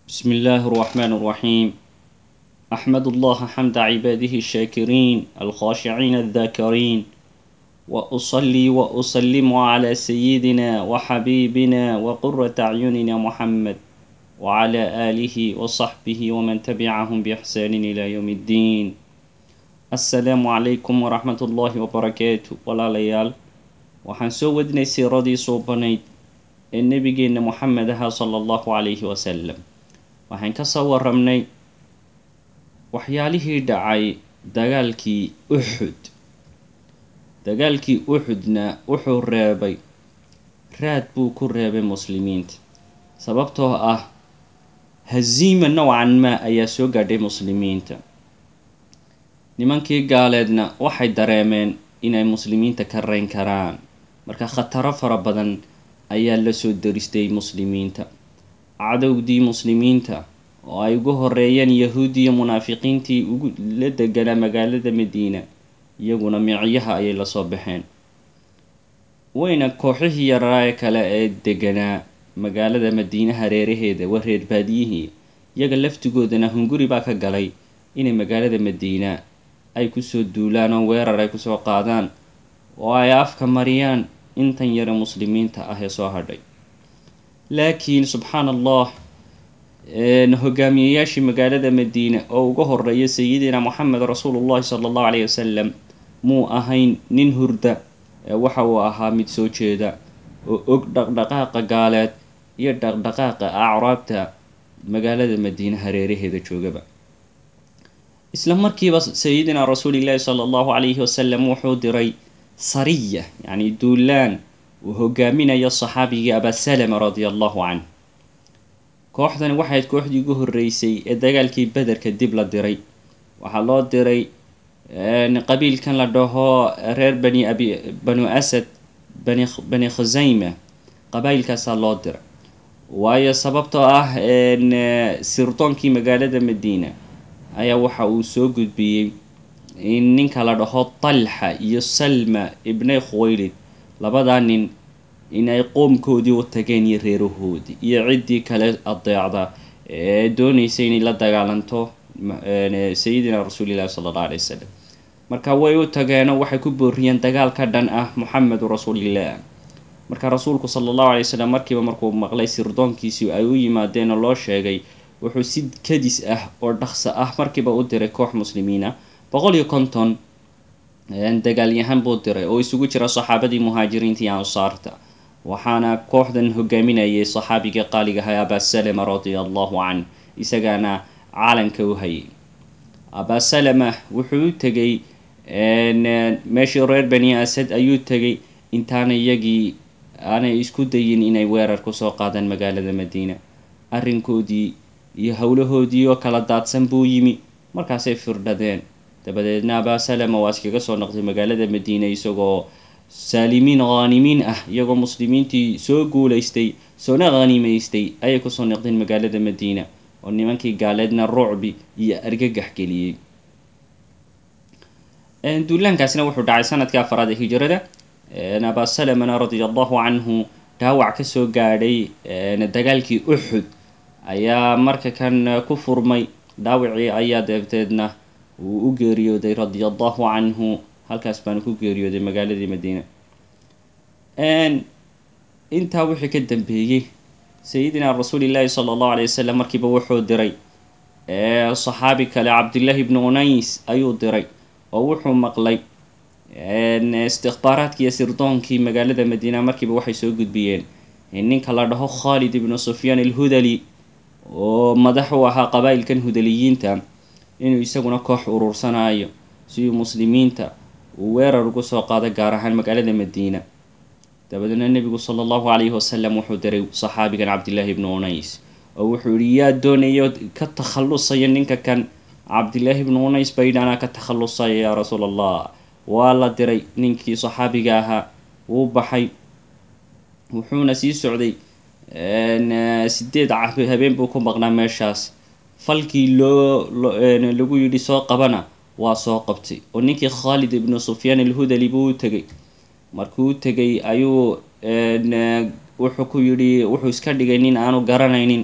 بسم الله الرحمن الرحيم أحمد الله حمد عباده الشاكرين الخاشعين الذاكرين وأصلي وأسلم على سيدنا وحبيبنا وقرة أعيننا محمد وعلى آله وصحبه ومن تبعهم بإحسان إلى يوم الدين السلام عليكم ورحمة الله وبركاته ولا ليال waxaan soo wadnay siiradii suubanayd ee nebigeenna moxamed ahaa sala allahu calayhi wasalam waxaan ka soo warramnay waxyaalihii dhacay dagaalkii uxud dagaalkii uxudna wuxuu reebay raad buu ku reebay muslimiinta sababtoo ah haziima nowcan maa ayaa soo gaadhay muslimiinta nimankii gaaleedna waxay dareemeen inay muslimiinta ka rayn karaan marka khataro fara badan ayaa la soo daristay muslimiinta cadowdii muslimiinta oo ay ugu horeeyeen yahuudiya munaafiqiintii ugu la deganaa magaalada madiina iyaguna micyaha ayay lasoo baxeen wayna kooxihii yaraae kale ee deganaa magaalada madiine hareeraheeda waa reer baadiyihii iyaga laftigoodana hunguri baa ka galay inay magaalada madiina ay kusoo duulaan oo weerar ay kusoo qaadaan oo ay afka mariyaan intan yare muslimiinta ah ee soo hadhay laakiin subxaan allah hogaamiyeyaashii magaalada madiina oo uga horeeya sayidina moxamed rasuulullahi sala allahu calayhi wasalam muu ahayn nin hurda waxa uu ahaa mid soo jeeda oo og dhaqdhaqaaqa gaaleed iyo dhaqdhaqaaqa acraabta magaalada madiine hareeraheeda joogaba isla markiiba sayidina rasuulillahi sala allahu calayhi wasalam wuxuu diray sariya yacni duulaan uu hogaaminayo saxaabigii abasalama radia allahu canh kooxdani waxayd kooxdii ugu horreysay ee dagaalkii bederka dib la diray waxaa loo diray qabiilkan la dhaho reer bani abi banu asad bani bani khusayma qabaayilkaasaa loo diray waayo sababtoo ah sirdoonkii magaalada madiina ayaa waxa uu soo gudbiyey in ninka la dhaho talxa iyo salma ibnay khuwaylid labadaa nin in ay qoomkoodii u tageen iyo reerahoodii iyo ciddii kale adeecda ee doonaysa inay la dagaalanto sayidina rasuulillahi sala alla alay wasalam marka way u tageenoo waxay ku booriyeen dagaal ka dhan ah muxamedu rasuulillah marka rasuulku sala allahu alay wasalam markiiba markuu maqlay sirdoonkiisii ay u yimaadeen oo loo sheegay wuxuu si kadis ah oo dhaqso ah markiiba u diray koox muslimiina boqol iyo konton dagaalyahan buu diray oo isugu jira saxaabadii muhaajiriinta iyo ansaarta waxaana kooxdan hogaaminayay saxaabigii qaaligahay abasalama radia allahu canh isagaana caalanka u hayay abasalama wuxuu u tegay meeshii reer bani asad ayuu tegay intaana iyagii aanay isku dayin inay weerar kusoo qaadaan magaalada madiina arrinkoodii iyo howlahoodii oo kala daadsan buu yimi markaasay firdhadeen dabadeedna abasalama waa iskaga soo noqday magaalada madiina isagoo saalimiin khaanimiin ah iyagoo muslimiintii soo guulaystay soona khaniimaystay ayay kusoo noqdeen magaalada madiina oo nimankii gaaleedna rucbi iyo argagax geliyey duulaankaasina wuxuu dhacay sanadkii afaraad ee hijrada abasalamana radia allahu canhu dhaawac kasoo gaadhay dagaalkii uxud ayaa marka kan ku furmay dhaawacii ayaa deebteedna uu u geeriyooday radia allahu canhu halkaas baanu ku geeriyooday magaaladii madiina intaa wixii ka dambeeyey sayidina rasuulillahi sala allahu alay wasalam markiiba wuxuu diray saxaabi kale cabdillahi ibnu unays ayuu diray oo wuxuu maqlay istikbaaraadkii iyo sirdoonkii magaalada madiina markiiba waxay soo gudbiyeen ninka la dhaho khalid ibnu sufyaan alhudali oo madax u ahaa qabaa'ilkan hudaliyiinta inuu isaguna koox urursanayo sidii muslimiinta uu weerar ugu soo qaado gaar ahaan magaalada madiina dabadeedna nebigu sala allahu calayhi wasalam wuxuu diray saxaabigan cabdillaahi ibnu unays oo wuxuu yihi yaa doonayo ka takhallusaya ninka kan cabdillaahi ibnu unays baydhanaa ka takhallusaya yaa rasuul allah waa la diray ninkii saxaabiga ahaa wuu baxay wuxuuna sii socday sideed habeen buu ku maqnaa meeshaas falkii loo lagu yidhi soo qabana waa soo qabtay oo ninkii khaalid ibnu sufyaan alhudali buu u tegay markuu u tegay ayuu wuxuu ku yidhi wuxuu iska dhigay nin aanu garanaynin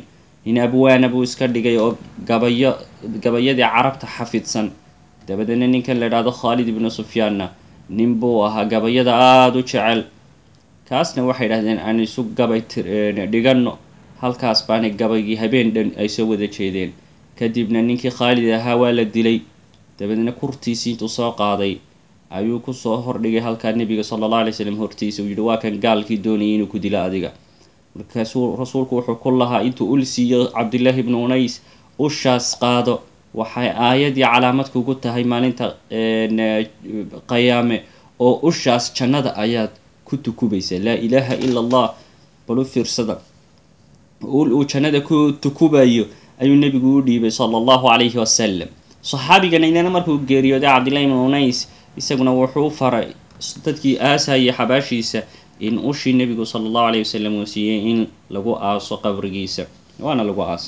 nin abwaana buu iska dhigay oo gabayo gabayadii carabta xafidsan dabadeedna ninkan la idhaahdo khaalid ibnu sufyaanna nin buu ahaa gabayada aada u jecel kaasna waxay idhahdeen aan isu gabay dhiganno halkaas baana gabaygii habeen dhan ay soo wada jeedeen kadibna ninkii khaalid ahaa waa la dilay dabadeedna kurtiisii intuu soo qaaday ayuu kusoo hordhigay halkaa nebiga sala allah alay slam hortiisa uu yihi waa kan gaalkii doonayay inuu ku dilo adiga markaasuu rasuulku wuxuu ku lahaa intuu ul siiyo cabdillaahi ibnu unays ushaas qaado waxay aayadii calaamad kugu tahay maalinta qayaame oo ushaas jannada ayaad ku tukubaysaa laa ilaaha ila allah bal u fiirsada ul uu jannada ku tukubayo ayuu nebigu u dhiibay sala allahu calayhi wasalam saxaabigan idana markuu geeriyooday cabdillahi ibnu unays isaguna wuxuu faray dadkii aasayay xabaashiisa in ushii nebigu sala allahu alayh wasalam uu siiyey in lagu aaso qabrigiisa waana lagu aas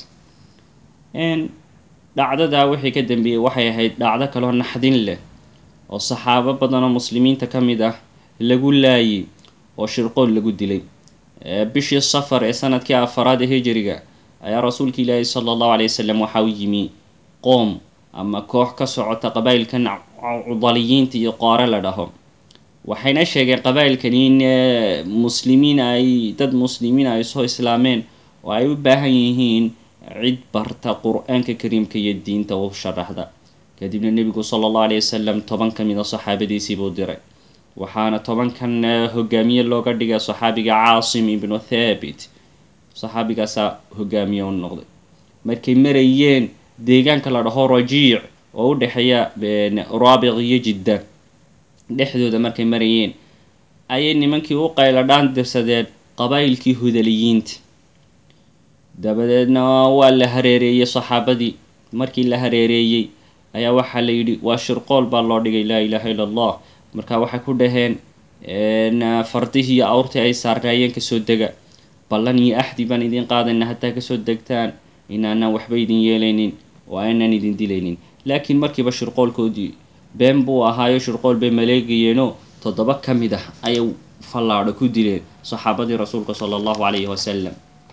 dhacdadaa wixii ka dambeeyey waxay ahayd dhacdo kaloo naxdin leh oo saxaabo badan oo muslimiinta ka mid ah lagu laayay oo shirqool lagu dilay bishii safar ee sanadkii afaraad ee hijiriga ayaa rasuulka ilaahi sala allahu alay wasalam waxa u yimi qoom ama koox ka socota qabaa'ilkan cudaliyiinta iyo qoore la dhaho waxayna sheegeen qabaa'ilkani in muslimiin ay dad muslimiin ay soo islaameen oo ay u baahan yihiin cid barta qur-aanka kariimka iyo diinta u sharaxda kadibna nebigu sala allahu alayh wasalam toban ka mid a saxaabadiisii buu diray waxaana tobankan hogaamiye looga dhigay saxaabiga caasim ibnu thaabit saxaabigaasaa hogaamiye u noqday markay marayeen deegaanka la dhaho rajiic oo u dhexeeya raabiq iyo jidda dhexdooda markay marayeen ayay nimankii u qayladhaan dirsadeen qabaa'ilkii hudaliyiinta dabadeedna waa la hareereeyey saxaabadii markii la hareereeyey ayaa waxaa la yidhi waa shirqool baa loo dhigay laa ilaaha illa allah marka waxay ku dhaheen fardihii iyo awrtii ay saarnaayeen kasoo dega ballan iyo axdi baan idin qaadayna haddaa kasoo degtaan inaanaan waxba idin yeelaynin oo aanaan idin dilaynin laakiin markiiba shirqoolkoodii been buu ahaayo shirqool bay maleegayeenoo toddoba ka mid ah ayay fallaadho ku dileen saxaabadii rasuulka sala allahu calayhi wasalam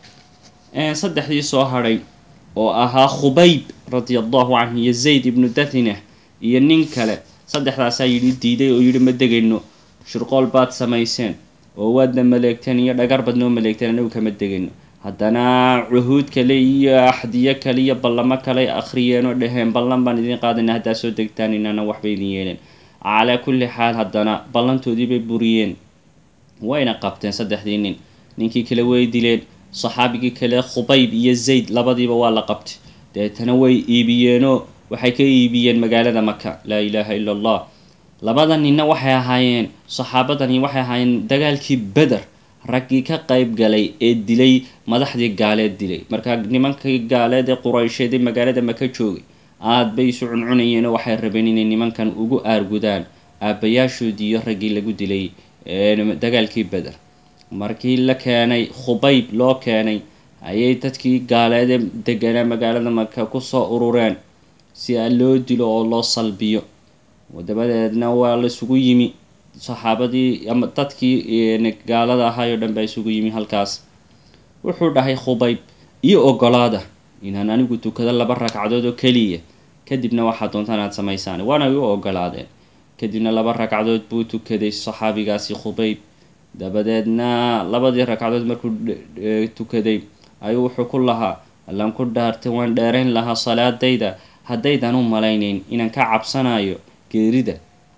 saddexdii soo hadhay oo ahaa khubayb radia allahu canhu iyo zayd ibnu dathina iyo nin kale saddexdaasaa yidhi diiday oo yidhi ma degayno shirqool baad samayseen oo waadna maleegteen iyo dhagar baad noo maleegteen anagu kama degayno haddana cuhuud kale iyo axdiyo kale iyo ballamo kale akhriyeen oo dhaheen ballan baan idin qaadayna haddaa soo degtaan inaana waxba idin yeeleen calaa kulli xaal haddana ballantoodii bay buriyeen wayna qabteen saddexdii nin ninkii kale way dileen saxaabigii kale khubayb iyo zayd labadiiba waa la qabtay deetana way iibiyeenoo waxay ka iibiyeen magaalada maka laa ilaaha illa allah labada ninna waxay ahaayeen saxaabadani waxay ahaayeen dagaalkii beder raggii ka qayb galay ee dilay madaxdii gaaleed dilay marka nimankii gaaleed ee quraysheed ee magaalada maka joogay aad bay isu cuncunayeen oo waxay rabeen inay nimankan ugu aargudaan aabbayaashoodii iyo raggii lagu dilay dagaalkii beder markii la keenay khubayb loo keenay ayay dadkii gaaleede deganaa magaalada maka kusoo urureen si a loo dilo oo loo salbiyo dabadeedna waa laisugu yimi saxaabadii ama dadkii gaalada ahaayoo dhan baa isugu yimi halkaas wuxuu dhahay khubayb iyo ogolaada inaan anigu tukado laba ragcadood oo keliya kadibna waxaad doontaan aad samaysaan waana u ogolaadeen kadibna laba ragcadood buu tukaday saxaabigaasi khubayb dabadeedna labadii ragcadood markuu tukaday ayuu wuxuu ku lahaa allaan ku dhaartay waan dheerayn lahaa salaadayda haddaydan u malaynayn inaan ka cabsanayo geerida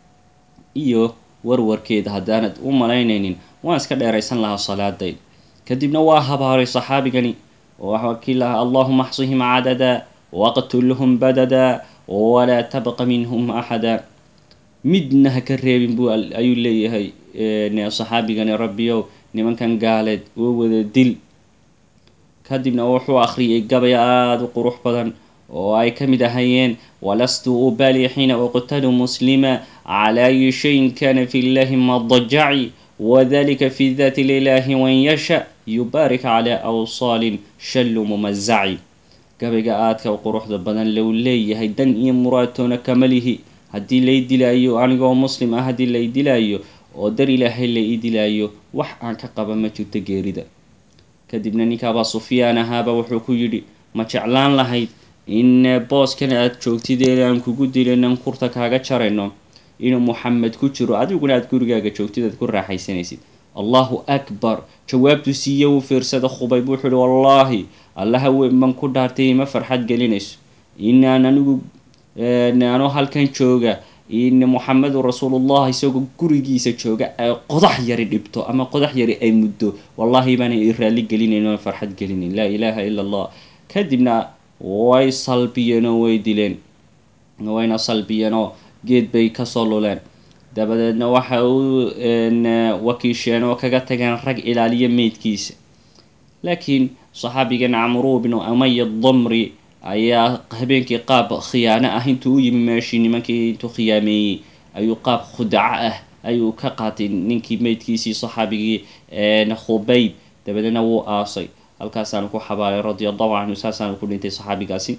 iyo warwarkeeda haddaanad u malaynaynin waan iska dheeraysan lahaa salaadayda kadibna waa habaaray saxaabigani oo waxaa kii lahaa allahuma axsihim cadada waqtulhum badada walaa tabqa minhum axada midna ha ka reebin buu ayuu leeyahay saxaabigani rabbiyow nimankan gaaleed oo wada dil kadibna wuxuu akhriyay gabay aada u qurux badan oo ay ka mid ahayeen walastu ubali xiina uqtalu muslima cala ayi shayin kana fi llahi madajaci wadalika fi dati lilahi wan yasha yubaarik cala awsaalin shallu mumazaci gabayga aadka u quruxda badan lou leeyahay dan iyo muraatoona kama lihi haddii lay dilaayo anigoo muslim ah haddii lay dilaayo oo dar ilaahay la ii dilaayo wax aan ka qaba ma jirto geerida kadibna ninka abaa sufyaan ahaaba wuxuu ku yidhi ma jeclaan lahayd in booskan aad joogtid ee aan kugu dilaynan kurta kaaga jarayno inuu muxamed ku jiro adiguna aad gurigaaga joogtid aad ku raaxaysanaysid allahu akbar jawaabtu siiye uu fiirsada khubayb wuxuu ihi wallaahi allaha weyn baan ku dhaartay ima farxad gelinayso inaan anigu anoo halkan jooga in muxamedun rasuulullah isagoo gurigiisa jooga ay qodax yari dhibto ama qodax yari ay muddo wallahi baana i raalli gelinayn oan farxad gelinayn laa ilaaha ila allah kadibna way salbiyeen oo way dileen wayna salbiyeen oo geed bay kasoo luleen dabadeedna waxa u wakiisheen oo kaga tageen rag ilaaliya meydkiisa laakiin saxaabigan camru bnu amaya damri ayaa habeenkii qaab khiyaano ah intuu u yimi meeshii nimankii intuu khiyaameeyey ayuu qaab khudaco ah ayuu ka qaatay ninkii meydkiisii saxaabigii khubayb dabadeedna wuu aasay halkaasaanu ku xabaalay radia allahu canhu saasaanu ku dhintay saxaabigaasi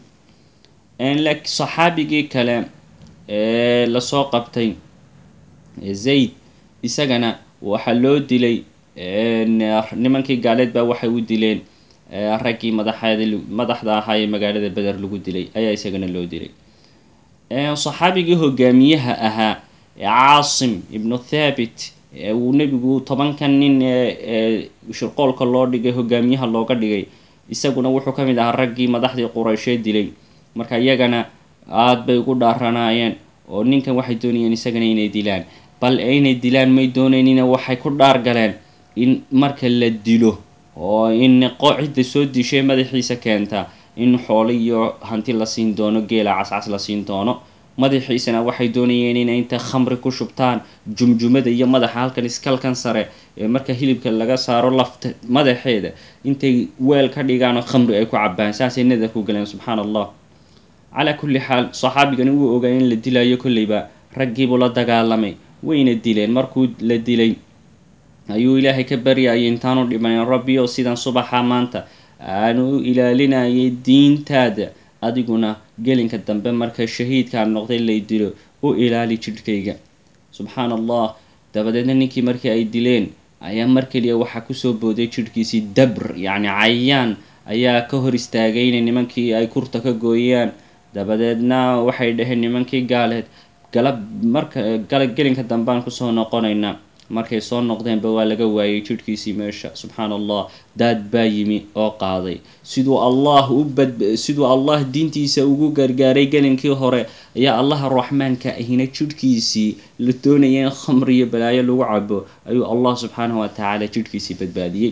saxaabigii kale ee lasoo qabtay zayd isagana waxaa loo dilay nimankii gaaleed baa waxay u dileen raggii madaxeed madaxda ahaa ee magaalada beder lagu dilay ayaa isagana loo dilay saxaabigii hogaamiyaha ahaa caasim ibnu thabit uu nebigu tobankan nin ee shirqoolka loo dhigay hogaamiyaha looga dhigay isaguna wuxuu ka mid ahaa raggii madaxdii quraysheed dilay marka iyagana aada bay ugu dhaaranaayeen oo ninkan waxay doonayeen isagana inay dilaan bal inay dilaan may doonaynina waxay ku dhaar galeen in marka la dilo oo in cidda soo dishay madaxiisa keenta in xoolo iyo hanti la siin doono geela cascas la siin doono madaxiisana waxay doonayeen inay inta khamri ku shubtaan jumjumada iyo madaxa halkan iskalkan sare ee marka hilibka laga saaro lafta madaxeeda intay weel ka dhigaan oo khamri ay ku cabaan saasay nadar ku galeen subxaana allah calaa kulli xaal saxaabigani wuu ogaa in la dilayo kolleyba raggiibuu la dagaalamay wayna dileen markuu la dilay ayuu ilaahay ka baryayay intaanu dhimanin rabbi oo sidan subaxa maanta aanu u ilaalinayay diintaada adiguna gelinka dambe marka shahiidkaan noqday lay dilo u ilaali jidhkayga subxaan allah dabadeedna ninkii markii ay dileen ayaa mar keliya waxaa kusoo booday jidhkiisii dabr yacni cayaan ayaa ka hor istaagay inay nimankii ay kurta ka gooyaan dabadeedna waxay dhaheen nimankii gaaleed galab marka gala gelinka dambaan kusoo noqonaynaa markay soo noqdeenba waa laga waayay jidhkiisii meesha subxaan allah daad baa yimi oo qaaday siduu allah u bad siduu allah diintiisa ugu gargaaray gelinkii hore ayaa allaha raxmaanka ahina jidhkiisii la doonaya in khamri iyo balaayo lagu cabo ayuu allah subxaanahu wa tacaala jidhkiisii badbaadiyey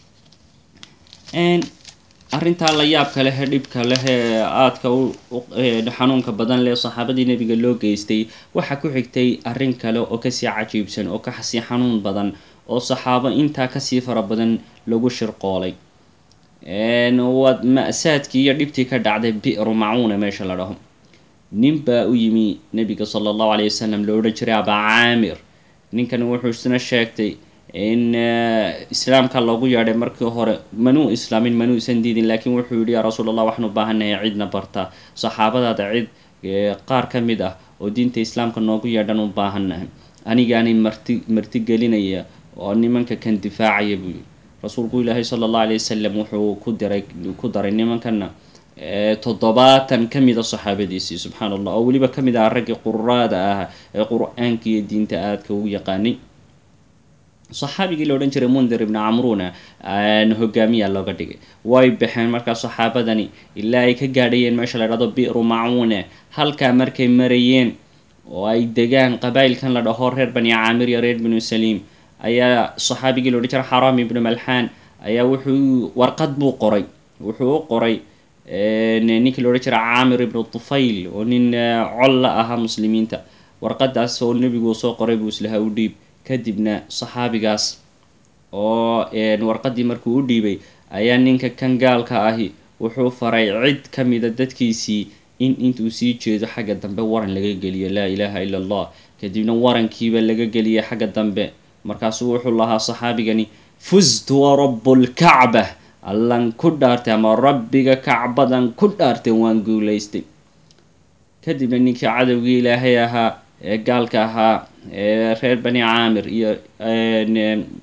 arrintaa la yaabka leh ee dhibka leh ee aadka u xanuunka badan leh saxaabadii nebiga loo geystay waxaa ku xigtay arrin kale oo kasii cajiibsan oo kasii xanuun badan oo saxaabo intaa kasii fara badan lagu shirqoolay waad ma-saadkii iyo dhibtii ka dhacday bi'ru macuuna meesha la dhaho nin baa u yimi nebiga sala allahu caleyhi wasalam lo odhan jiray abaa caamir ninkan wuxuu isna sheegtay in islaamka loogu yeedhay markii hore manuu islaamin manuusan diidin laakiin wuxuu yihi yaa rasuul allah waxaan u baahannahay cidna barta saxaabadaada cid qaar ka mid ah oo diinta islaamka noogu yeedhan u baahannahay anigaanay marti marti gelinaya oo nimanka kan difaacaya buu yihi rasuulku ilaahay sala allahu alay wasalam wuxuu ku diray ku daray nimankana toddobaatan ka mida saxaabadiisii subxaana allah oo weliba ka mid ah raggii quraada ah ee qur-aanka iyo diinta aadka ugu yaqaanay saxaabigii la odhan jiray mundir ibni camruuna hogaamiya looga dhigay way baxeen markaa saxaabadani ilaa ay ka gaadhayeen meesha la dhahdo bi'ru macuune halkaa markay marayeen oo ay degaan qabaa'ilkan la dhaho reer bani caamir iyo reer binu saliim ayaa saxaabigii la odhan jiray xaraam ibnu malxaan ayaa wuxuu warqad buu qoray wuxuu u qoray ninkii la odhan jiray caamir ibnu tufayl oo nin col la ahaa muslimiinta warqadaas oo nebigu soo qoray buu islaha u dhiib kadibna saxaabigaas oo warqadii markuu u dhiibay ayaa ninka kan gaalka ahi wuxuu faray cid ka mida dadkiisii in intuu sii jeedo xagga dambe waran laga geliyo laa ilaaha ila allah kadibna warankiiba laga geliyay xagga dambe markaasuu wuxuu lahaa saxaabigani fustu wa rabbulkacba allan ku dhaartay ama rabbiga kacbadan ku dhaartay waan guulaystay kadibna ninkii cadowgii ilaahay ahaa ee gaalka ahaa ee reer bani caamir iyo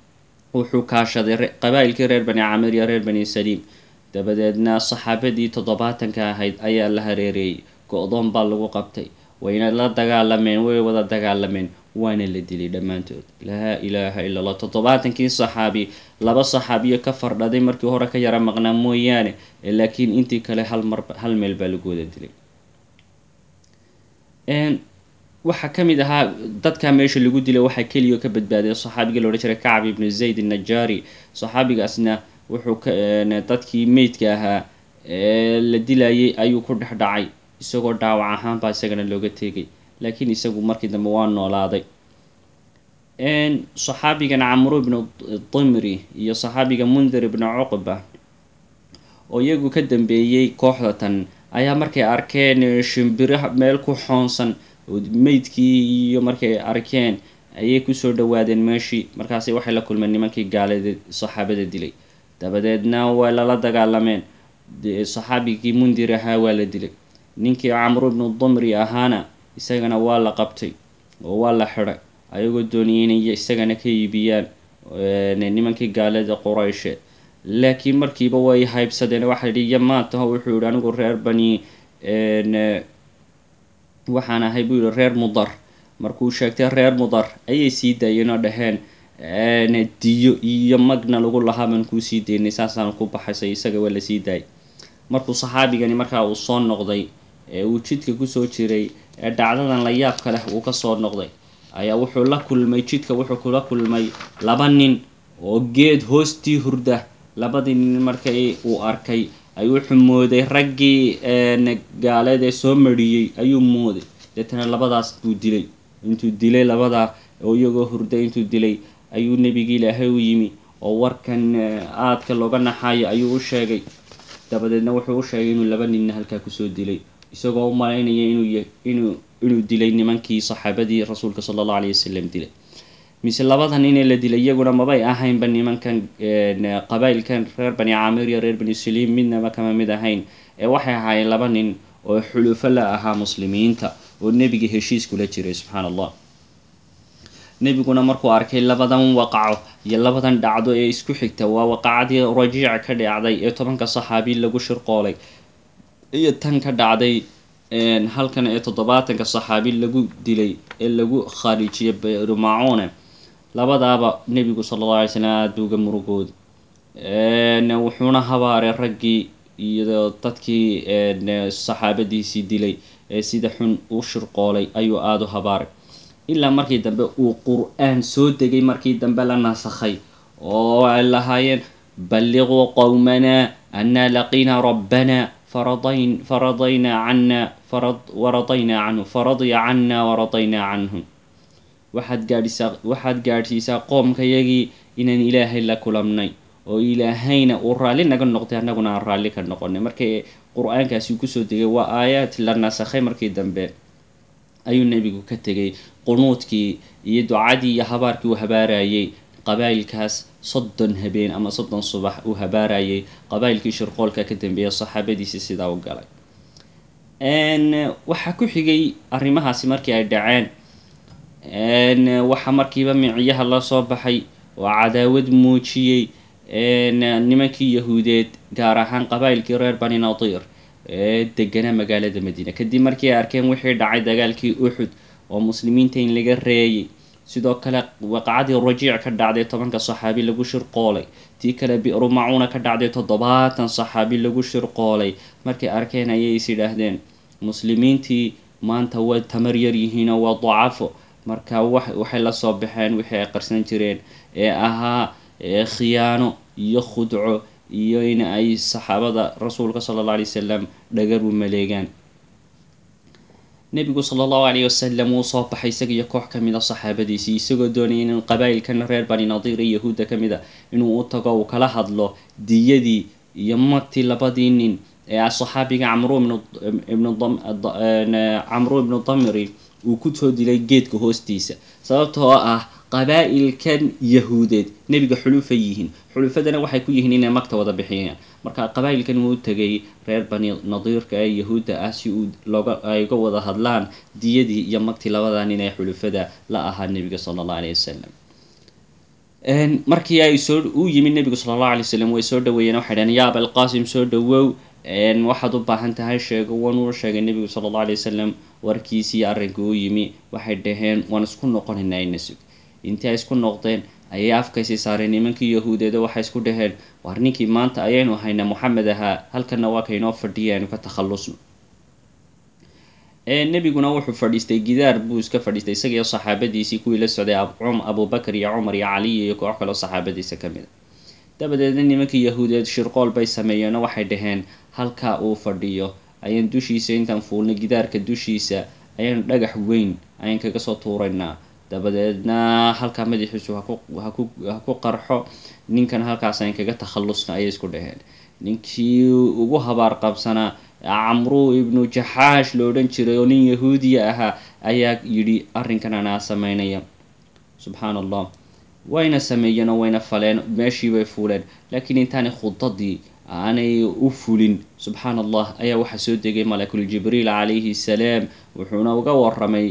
wuxuu kaashaday qabaa'ilkii reer bani camir iyo reer bani saliim dabadeedna saxaabadii toddobaatanka ahayd ayaa la hareereeyey go-doon baa lagu qabtay wayna la dagaalameen way wada dagaalameen waana la dilay dhammaantood laa ilaaha illa allah toddobaatankii saxaabi laba saxaabiyo ka fardhaday markii hore ka yara maqnaa mooyaane laakiin intii kale hal mar hal meel baa lagu wada dilay waxaa ka mid ahaa dadkaa meesha lagu dilay waxaa keliya ka badbaaday saxaabigii la odhan jiray kacb ibnu zayd annajaari saxaabigaasna wuxuu ka dadkii meydka ahaa la dilayay ayuu ku dhex dhacay isagoo dhaawac ahaan baa isagana looga tegay laakiin isagu markii dambe waa noolaaday saxaabigan camru ibnu dimri iyo saxaabiga mundir ibnu cuqba oo iyagu ka dambeeyey kooxda tan ayaa markay arkeen shimbiro meel ku xoonsan meydkii iyo markay arkeen ayay kusoo dhawaadeen meeshii markaasi waxay la kulmeen nimankii gaalada saxaabada dilay dabadeedna waa lala dagaalameen saxaabigii mundir ahaa waa la dilay ninkii camru ibnu dimri ahaana isagana waa la qabtay oo waa la xidhay ayagoo dooniyay inay isagana ka iibiyaan nimankii gaalada qurayshe laakiin markiiba way haybsadeen waxaa yidhi iyo maataho wuxuu yihi anigu reer bani waxaan ahay buu yihi reer mudar markuu sheegtay reer mudar ayay sii daayeen oo dhaheen diyo iyo magna lagu lahaa baan kuu sii daynay saasaan ku baxaysay isaga waa lasii daayay markuu saxaabigani markaa uu soo noqday ee uu jidka kusoo jiray ee dhacdadan la yaabka leh uu kasoo noqday ayaa wuxuu la kulmay jidka wuxuu kula kulmay laba nin oo geed hoostii hurda labadii nin markay uu arkay ayuu wuxuu mooday raggii gaaladee soo mariyey ayuu mooday deetana labadaas buu dilay intuu dilay labadaa oo iyagoo hurda intuu dilay ayuu nebigi ilaahay u yimi oo warkan aadka looga naxayo ayuu u sheegay dabadeedna wuxuu u sheegay inuu laba ninna halkaa kusoo dilay isagoo u malaynaya inuu inuu inuu dilay nimankii saxaabadii rasuulka sala allahu alayh wasalam dilay mise labada nin ee la dilay iyaguna mabay ahaynba nimankan qabaa'ilkan reer bani camir iyo reer bani saliim midnaba kama mid ahayn ee waxay ahaayeen laba nin oo xulufo la ahaa muslimiinta oo nebiga heshiis kula jiray subxaana allah nebiguna markuu arkay labadan waqaco iyo labadan dhacdo ee isku xigta waa waqacadii rajiica ka dhacday ee tobanka saxaabi lagu shirqoolay iyo tan ka dhacday halkan ee toddobaatanka saxaabi lagu dilay ee lagu khaarijiyay berumacuune labadaaba nebigu sala alla alay slam aada uga murugooda wuxuuna habaaray raggii iyo dadkii saxaabadiisii dilay ee sida xun u shirqoolay ayuu aada u habaaray ilaa markii dambe uu qur-aan soo degay markii dambe la nasakhay oo ay lahaayeen balliquu qowmana annaa laqiina rabbana faradayn faradaynaa cana farad waradaynaa canhu faradya cana waradaynaa canhu waxaad gaadhisaa waxaad gaadhsiisaa qoomkayagii inaan ilaahay la kulamnay oo ilaahayna uu raalli naga noqday annaguna aan raalli ka noqonay markay qur-aankaasi kusoo degay waa aayaad la nasakhay markii dambe ayuu nebigu ka tegay qunuudkii iyo ducadii iyo habaarkii uu habaarayay qabaa'ilkaas soddon habeen ama soddon subax uu habaarayay qabaa'ilkii shirqoolka ka dambeeya saxaabadiisii sidaa u galay waxaa ku xigay arrimahaasi markii ay dhaceen waxaa markiiba miciyaha la soo baxay oo cadaawad muujiyey nimankii yahuudeed gaar ahaan qabaa'ilkii reer bani nadiir ee deganaa magaalada madiina kadib markii ay arkeen wixii dhacay dagaalkii uxud oo muslimiinta in laga reeyay sidoo kale waqacadii rajiic ka dhacday tobanka saxaabi lagu shirqoolay tii kale bi'ru macuuna ka dhacday toddobaatan saxaabi lagu shirqoolay markay arkeen ayay is yidhaahdeen muslimiintii maanta way tamar yar yihiinoo waa dacafo marka waxay la soo baxeen wixii ay qarsan jireen ee ahaa khiyaano iyo khudco iyo in ay saxaabada rasuulka sala alla alay wasalam dhagar u maleegaan nebigu sala allahu alayh wasalam wuu soo baxay isaga iyo koox ka mid a saxaabadiisii isagoo doonayay in qabaa'ilkan reer bani nadiir iyo yahuudda ka mid a inuu u tago uu kala hadlo diyadii iyo magtii labadii nin ee saxaabiga camru ibnu camru ibnu damri uu kusoo dilay geedka hoostiisa sababtoo ah qabaa'ilkan yahuudeed nebiga xulufa yihiin xulufadana waxay ku yihiin inay magta wada bixiyaan marka qabaa'ilkan wuu tegay reer bani nadiirka ee yahuudda ah si uu looga ay uga wada hadlaan diyadii iyo magtii labadaa nin ee xulufada la ahaa nebiga sala allah alayh wasalam markii ay soo u yimid nebigu sala allahu alay wasalam way soo dhaweeyeen waxay dhaheen yaa abalqaasim soo dhawow waxaad u baahan tahay sheego wanuu sheegay nebigu sala allahu alay wasalam warkiisii arrinka u yimi waxay dhaheen waan isku noqonaynaa ina sug intii ay isku noqdeen ayay afkaysii saareen nimankii yahuudeeda waxay isku dhaheen waar ninkii maanta ayaynu haynaa moxamed ahaa halkana waa kaynoo fadhiya aynu ka takhallusno nebiguna wuxuu fadhiistay gidaar buu iska fadhiistay isagiiyo saxaabadiisii kuwii la socday abubakar iyo cumar iyo caliy iyo koox kaloo saxaabadiisa ka mid a dabadeedna nimankii yahuudeed shirqool bay sameeyeenoo waxay dhaheen halkaa uu fadhiyo ayaan dushiisa intaan fuulnay gidaarka dushiisa ayaan dhagax weyn ayaan kaga soo tuuraynaa dabadeedna halkaa madaxiisu ha ku qarxo ninkan halkaas ayaan kaga takhallusna ayay isku dhaheen ninkii ugu habaar qabsanaa camru ibnu jaxaash lo odhan jiray oo nin yahuudiya ahaa ayaa yidhi arrinkan anaa sameynaya subxaan allah wayna sameeyeen oo wayna faleen meeshii bay fuuleen laakiin intaanay khudadii aanay u fulin subxaan allah ayaa waxaa soo degay malakul jibriil calayhi salaam wuxuuna uga waramay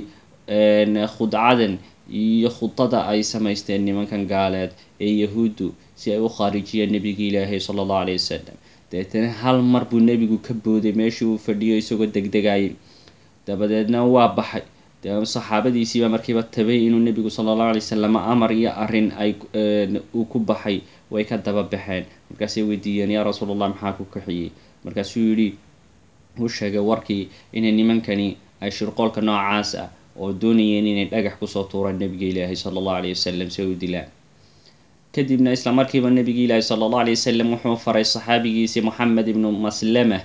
khudcadan iyo khudada ay samaysteen nimankan gaaleed ee yahuuddu si ay u khaarijiyeen nebigii ilaahay sala allahu alayh wasalam dabeetana hal mar buu nebigu ka booday meeshii uu fadhiyo isagoo degdegayay dabadeedna waa baxay saxaabadiisiiba markiiba tabay inuu nebigu sala allahu alay wasalam amar iyo arrin ay uu ku baxay way ka daba baxeen markaasay weydiiyeen yaa rasuul allah maxaa ku kaxiyey markaasuu yidhi uu sheegay warkii inay nimankani ay shirqoolka noocaas ah oo doonayeen inay dhagax kusoo tuuraan nebiga ilaahay sala allahu alayh wasalam si ay u dilaan kadibna isla markiiba nebigi ilaahi sala allahu alay wasalam wuxuu faray saxaabigiisii moxamed ibnu maslama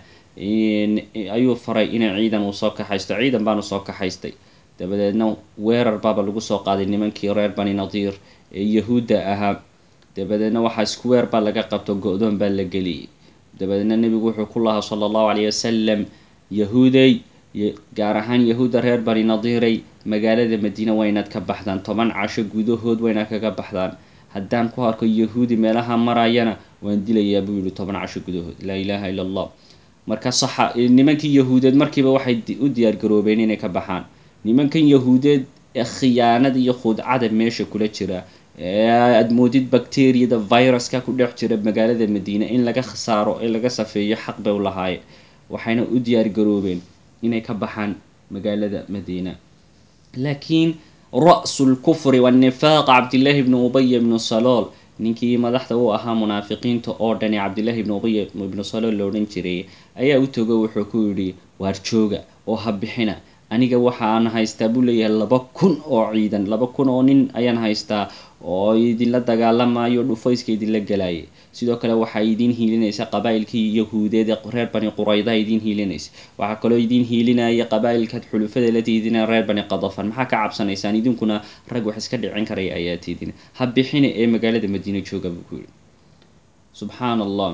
ayuu faray inay ciidan uu soo kaxaysto ciidan baanu soo kaxaystay dabadeedna weerar baaba lagu soo qaaday nimankii reer bani nadiir ee yahuudda ahaa dabadeedna waxaa isku weer baa laga qabto go-doon baa la geliyay dabadeedna nebigu wuxuu ku lahaa sala allahu alayh wasalam yahuudey gaar ahaan yahuudda reer bani nadiiray magaalada madiine waa inaad ka baxdaan toban casho gudahood waa inaad kaga baxdaan haddaan ku arko yahuudi meelaha marayana waan dilayaa buu yihi toban casho gudahood laa ilaaha ila allah marka saxa nimankii yahuudeed markiiba waxay u diyaargaroobeen inay ka baxaan nimankan yahuudeed ee khiyaanada iyo khudcada meesha kula jira ee aada moodid bacteriyada viruska ku dhex jira magaalada madiine in laga khasaaro ee laga safeeyo xaq bay u lahaayeen waxayna u diyaargaroobeen inay ka baxaan magaalada madiina laakiin ra-su lkufri waannifaaq cabdillaahi ibnu ubaya ibnu salool ninkii madaxda u ahaa munaafiqiinta oo dhani cabdillaahi ibnu ubaya ibnu salool la odhan jiray ayaa u togo wuxuu ku yidhi waar jooga oo ha bixina aniga waxaan haystaa buu leeyahay laba kun oo ciidan laba kun oo nin ayaan haystaa oo idinla dagaalamayo dhufayska idinla galaya sidoo kale waxaa idiin hiilinaysa qabaa'ilkii yahuudeed ee reer bani qurayda idiin hiilinaysa waxaa kaloo idiin hiilinaya qabaa'ilkaad xulufada la tiidina reer bani qadafan maxaa ka cabsanaysaan idinkuna rag wax iska dhicin karaya ayaa tiidina ha bixina ee magaalada madiine jooga buu ku yidhi subxaan allah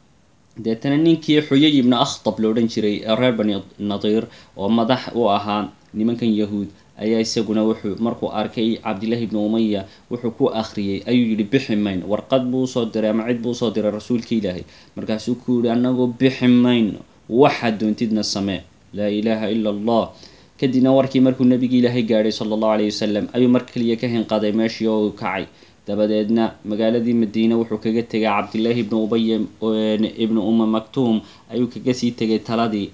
deetana ninkii xuyay ibnu akhtab la odhan jiray ee reer bani nadiir oo madax u ahaa nimankan yahuud ayaa isaguna wuxuu markuu arkay cabdillahi ibnu umaya wuxuu ku akhriyey ayuu yidhi bixi mayno warqad buu usoo diray ama cid buu usoo diray rasuulka ilaahay markaasuu ku yihi annagoo bixi mayno waxaad doontidna samee laa ilaaha ila allah kadibna warkii markuu nebigi ilaahay gaadhay sala allahu alayh wasalam ayuu mar kaliya ka hinqaday meeshii oo uu kacay dabadeedna magaaladii madiine wuxuu kaga tegay cabdillaahi ibnu ubaya ibnu uma maktuum ayuu kaga sii tegay taladii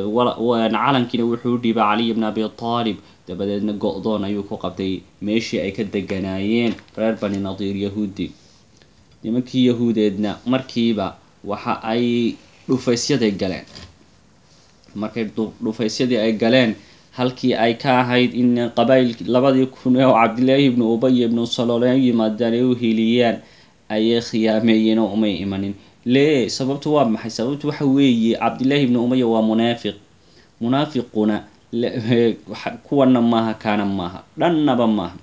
calankiina wuxuu u dhiibay caliy bn abi taalib dabadeedna go-doon ayuu ku qabtay meeshii ay ka deganaayeen reer bani nadiir yahuudi nimankii yahuudeedna markiiba waxa ay dhufaysyaday galeen markay dhufaysyadii ay galeen halkii ay ka ahayd in qabail labadii kun oo cabdillaahi ibnu ubaya ibnu salool ay u yimaadaan ay u hiiliyaan ayay khiyaameeyeen oo umay imanin lee sababtu waa maxay sababtu waxa weeye cabdillaahi ibnu umaya waa munaafiq munaafiquna kuwana maaha kaana maaha dhannaba maaha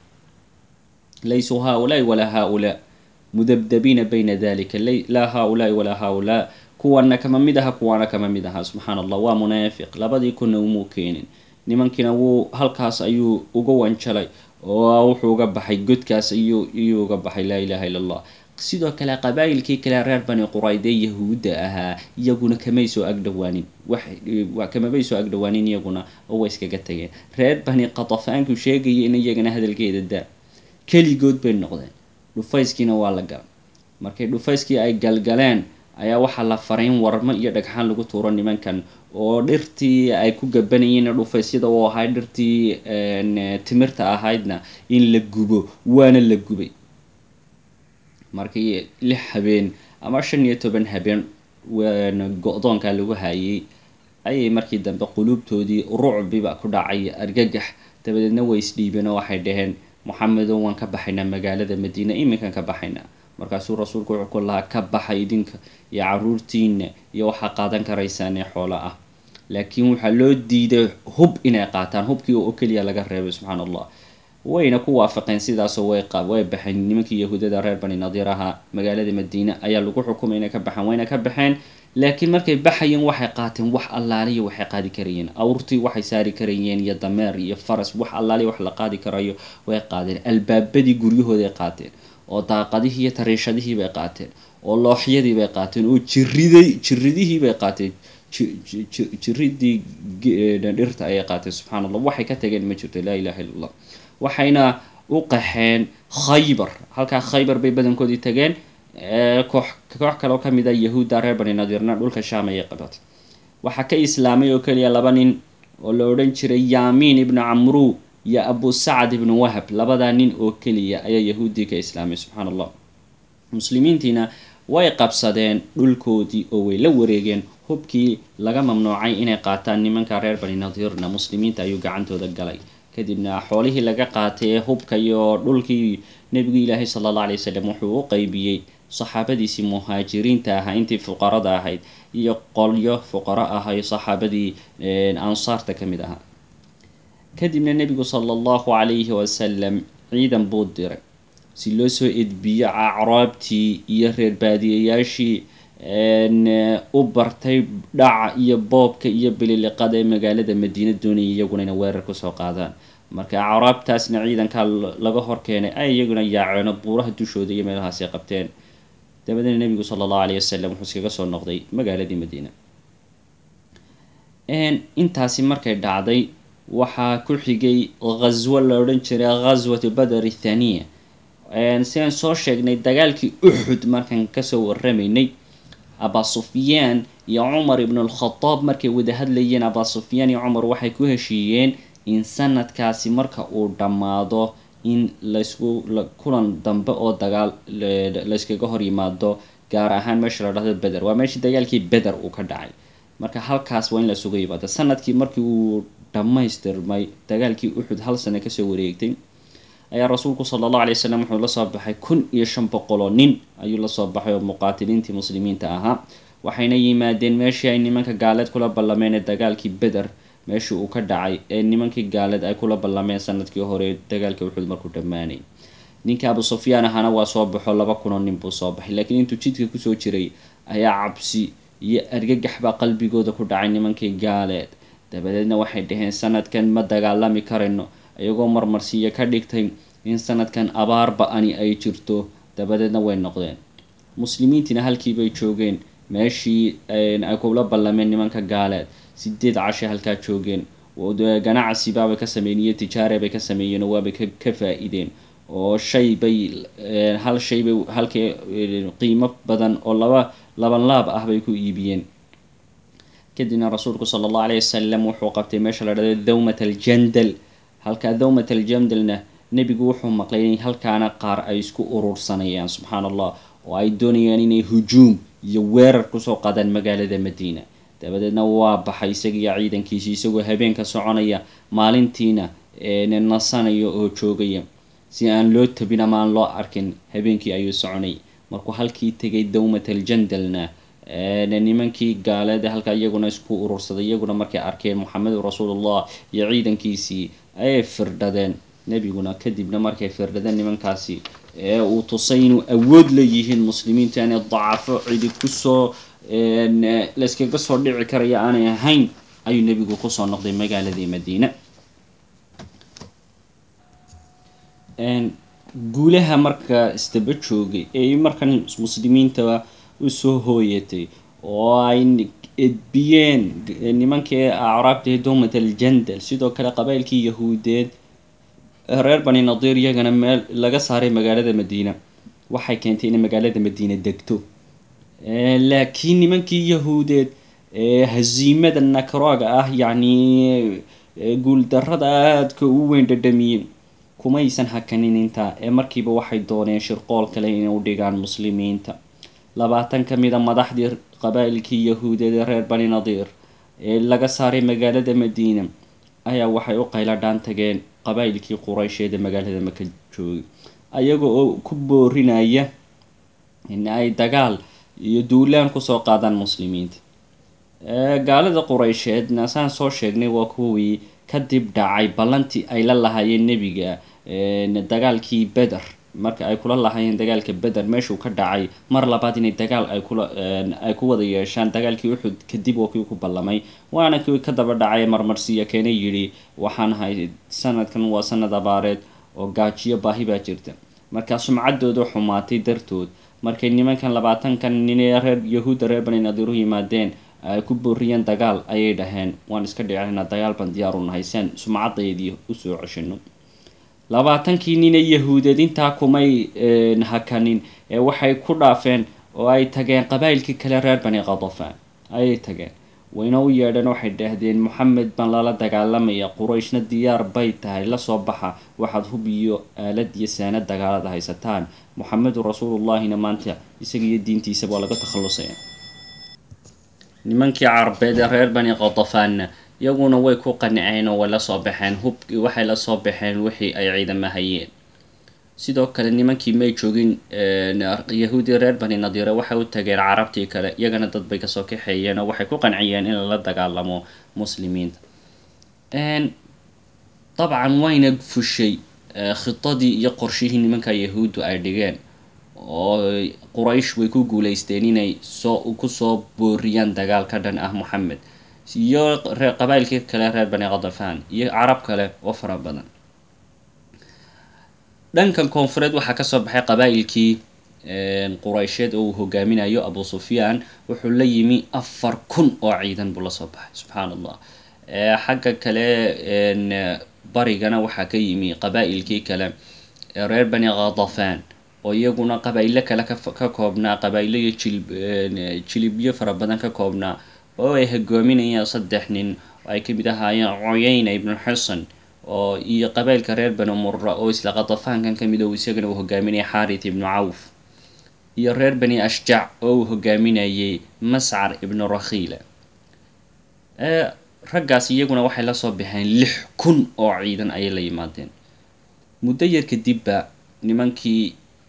laysuu haa-ulaai walaa haa-ulaa mudabdabiina bayna dalika laa haa-ulaai walaa haa-ulaa kuwana kama mid aha kuwaana kama mid aha subxaan allah waa munaafiq labadii kunna umuu keenin nimankiina wuu halkaas ayuu uga wanjalay oo wuxuu uga baxay godkaas iyuu iyuu uga baxay laa ilaha illa allah sidoo kale qabaa'ilkii kale reer bani quraydee yahuudda ahaa iyaguna kamay soo agdhowaanin kamabay soo agdhowaanin iyaguna oo way iskaga tageen reer bani qatafaanku sheegaya in iyagana hadalkeeda daa keligood bay noqdeen dhufayskiina waa la galay markay dhufayskii ay galgaleen ayaa waxaa la faray in warmo iyo dhagxaan lagu tuuro nimankan oo dhirtii ay ku gabanayeen dhufaysyada oo ahayd dhirtii timirta ahaydna in la gubo waana la gubay markii lix habeen ama shan iyo toban habeen go-doonka lagu hayay ayay markii dambe quluubtoodii rucbiba ku dhacay argagax dabadeedna way isdhiibeen oo waxay dhaheen moxamedo waan ka baxaynaa magaalada madiina iminkan ka baxaynaa markaasuu rasuulku wuxuu ku lahaa ka baxa idinka iyo caruurtiina iyo waxaa qaadan karaysaanee xoolo ah laakiin waxaa loo diiday hub inay qaataan hubkii oo keliya laga reebay subxaana allah wayna ku waafaqeen sidaasoo way way baxeen nimankii yahuudada reer bani nadiir ahaa magaalada madiina ayaa lagu xukumay inay ka baxaan wayna ka baxeen laakiin markay baxayeen waxay qaateen wax allaaliya waxay qaadi karayeen awrtii waxay saari karayeen iyo dameer iyo faras wax allaaliya wax la qaadi karayo way qaadeen albaabadii guryahooday qaateen oo daaqadihii iyo tariishadihii bay qaateen oo looxyadii bay qaateen oo jiriday jiridihii bay qaateen jiridii dhirta ayay qaateen subxana allah waxay ka tageen ma jirto laa ilaha illa allah waxayna u qaxeen khaybar halkaa khaybar bay badankoodii tageen koox koox kale oo ka mid a yahuudda reer bani nadiirna dhulka shaam ayay qabatay waxaa ka islaamay oo keliya laba nin oo la odhan jiray yaamiin ibnu camru iyo abu sacd ibnu wahab labadaa nin oo keliya ayaa yahuuddii ka islaamay subxaana allah muslimiintiina way qabsadeen dhulkoodii oo way la wareegeen hubkii laga mamnuucay inay qaataan nimanka reer bani nadiirna muslimiinta ayuu gacantooda galay kadibna xoolihii laga qaatay ee hubka iyo dhulkii nebigu ilaahay sala alla alay wasalam wuxuu u qeybiyey saxaabadiisii muhaajiriinta ahaa intii fuqarada ahayd iyo qolyo fuqaro ahay saxaabadii ansaarta ka mid ahaa kadibna nebigu sala allahu calayhi wasalam ciidan buu diray si loo soo edbiyo acraabtii iyo reer baadiyayaashii u bartay dhaca iyo boobka iyo bililiqada ee magaalada madiina doonaya iyaguna ina weerar kusoo qaadaan marka acraabtaasna ciidankaa laga hor keenay ay iyaguna yaaceeno buuraha dushooda iyo meelahaasi qabteen dabadeedna nebigu sala allahu alayh wasalam wuxuu iskaga soo noqday magaaladii madiina intaasi markay dhacday waxaa ku xigay ghaswo la odhan jiray ghaswatu badr thaniya sidaan soo sheegnay dagaalkii uxud markaan kasoo waramaynay aba sufyaan iyo cumar ibnu alkhadaab markay wada hadlayeen aba sufyaan iyo cumar waxay ku heshiiyeen in sanadkaasi marka uu dhammaado in laysku kulan dambe oo dagaal layskaga hor yimaado gaar ahaan meesha la dhahdo beder waa meeshii dagaalkii beder uu ka dhacay marka halkaas waa in laysuga yimaado sanadkii markii uu dhammaystirmay dagaalkii uxud hal sano kasoo wareegtay ayaa rasuulku sala allahu alay wasalam wuxuu lasoo baxay kun iyo shan boqoloo nin ayuu lasoo baxay oo muqaatiliintii muslimiinta ahaa waxayna yimaadeen meeshii ay nimanka gaaleed kula ballameen ee dagaalkii beder meeshii uu ka dhacay ee nimankii gaaleed ay kula ballameen sanadkii hore dagaalkii uxud markuu dhammaanay ninkii abu sufyaan ahaana waa soo baxo laba kunoo nin buu soo baxay laakiin intuu jidka kusoo jiray ayaa cabsi iyo argagax baa qalbigooda ku dhacay nimankii gaaleed dabadeedna waxay dhaheen sanadkan ma dagaalami karayno iyagoo marmarsiiyo ka dhigtay in sanadkan abaar ba-ani ay jirto dabadeedna way noqdeen muslimiintiina halkiibay joogeen meeshii ay kula ballameen nimanka gaaleed sideed cashe halkaa joogeen ganacsibaabay ka sameeyeen iyo tijaare bay ka sameeyeen oo waabay ka faa-ideen oo shay bay hal shay bay halkii qiimo badan oo laba laban laab ah bay ku iibiyeen kadibna rasuulku sala allahu alayh wasalam wuxuu qabtay meesha la dhahdo dawmat aljandal halkaa dawmat aljandalna nebigu wuxuu maqlay in halkaana qaar ay isku urursanayaan subxaana allah oo ay doonayaan inay hujuum iyo weerar kusoo qaadaan magaalada madiina dabadeedna waa baxay isagiiyo ciidankiisi isagoo habeenka soconaya maalintiina nasanaya oo joogaya si aan loo tabin ama aan loo arkin habeenkii ayuu soconay markuu halkii tegay dawmat aljandalna nimankii gaaleed halkaa iyaguna isku urursaday iyaguna markay arkeen moxamedu rasuulullah iyo ciidankiisii ayay firdhadeen nebiguna kadibna markay firdhadeen nimankaasi ee uu tusay inuu awood leeyihiin muslimiinta inay dacafo cidi kusoo layskaga soo dhici karaya aanay ahayn ayuu nebigu kusoo noqday magaaladii madiina guulaha marka isdaba joogay ee markan muslimiinta usoo hooyatay oo ay edbiyeen nimankii acraabta dowmat aljandal sidoo kale qabailkii yahuudeed reer bani nadiir iyagana meel laga saaray magaalada madiina waxay keentay inay magaalada madiine degto laakiin nimankii yahuudeed haziimada nakrooga ah yacni guuldarrada aadka u weyn dhadhamiyeen kumaysan hakanin intaa ee markiiba waxay dooneen shirqool kale inay u dhigaan muslimiinta labaatan ka mid a madaxdii qabaa'ilkii yahuudeed ee reer bani nadiir ee laga saaray magaalada madiina ayaa waxay u qayladhaan tageen qabaa'ilkii quraysheed ee magaalada maka joogay ayaga oo ku boorinaya in ay dagaal iyo duulaan kusoo qaadaan muslimiinta gaalada quraysheedna saan soo sheegnay waa kuwii kadib dhacay ballantii ay la lahaayeen nebiga dagaalkii beder marka ay kula lahaayeen dagaalka beder meeshuu ka dhacay mar labaad inay dagaal ay kula ay ku wada yeeshaan dagaalkii uxud kadib oo kii ku ballamay waana kii ka daba dhacay marmarsiya keena yidhi waxaan ahay sanadkan waa sanad abaareed oo gaajiyo baahi baa jirta markaa sumcaddooda xumaatay dartood markay nimankan labaatankan nin ee reer yahuudda reer bani nadiiru yimaadeen ay ku booriyeen dagaal ayay dhaheen waan iska dhicinaa dagaal baan diyaar u nahay siaan sumcaddaydii usoo ceshino labaatankii nine yahuudeed intaa kumay hakanin ee waxay ku dhaafeen oo ay tageen qabaa'ilkii kale reer bani qadafaan ayay tageen wayna u yeedheen waxay dhahdeen moxamed baan lala dagaalamaya qurayshna diyaar bay tahay lasoo baxa waxaad hub iyo aalad iyo saanad dagaalada haysataan moxamedun rasuulullahina maanta isaga iyo diintiisa waa laga takhallusaya nimankii carbeed ee reer bani qadafaanna iyaguna way ku qanceen oo way lasoo baxeen hubkii waxay lasoo baxeen wixii ay ciidama hayeen sidoo kale nimankii may joogin yahuudii reer bani nadiire waxay u tageen carabtii kale iyagana dad bay kasoo kaxeeyeen oo waxay ku qanciyeen in lala dagaalamo muslimiinta dabcan wayna fushay khidadii iyo qorshihii nimanka yahuuddu ay dhigeen oo quraysh way ku guuleysteen inay soo kusoo booriyaan dagaal ka dhan ah moxamed iyo qabaa'ilkii kale reer bani qadafaan iyo carab kale oo fara badan dhankan koonfureed waxaa kasoo baxay qabaa'ilkii quraysheed oo uu hogaaminayo abu sufyaan wuxuu la yimi afar kun oo ciidan buu lasoo baxay subxaan allah xagga kale barigana waxaa ka yimi qabaa'ilkii kale reer bani qadafaan oo iyaguna qabaa'ilo kale ka koobnaa qabaa'ilo iyo jilib jilibyo fara badan ka koobnaa oo ay hogaaminayaan saddex nin oo ay kamid ahaayeen cuyayna ibnu xasan oo iyo qabailka reer bani mura oo isla qadafaankan kamid o isagana uu hogaaminayay xarit ibnu cawf iyo reer bani ashjac oo uu hogaaminayay mascar ibnu rakhiila raggaas iyaguna waxay lasoo baxeen lix kun oo ciidan ayay la yimaadeen muddo yar kadibba nimankii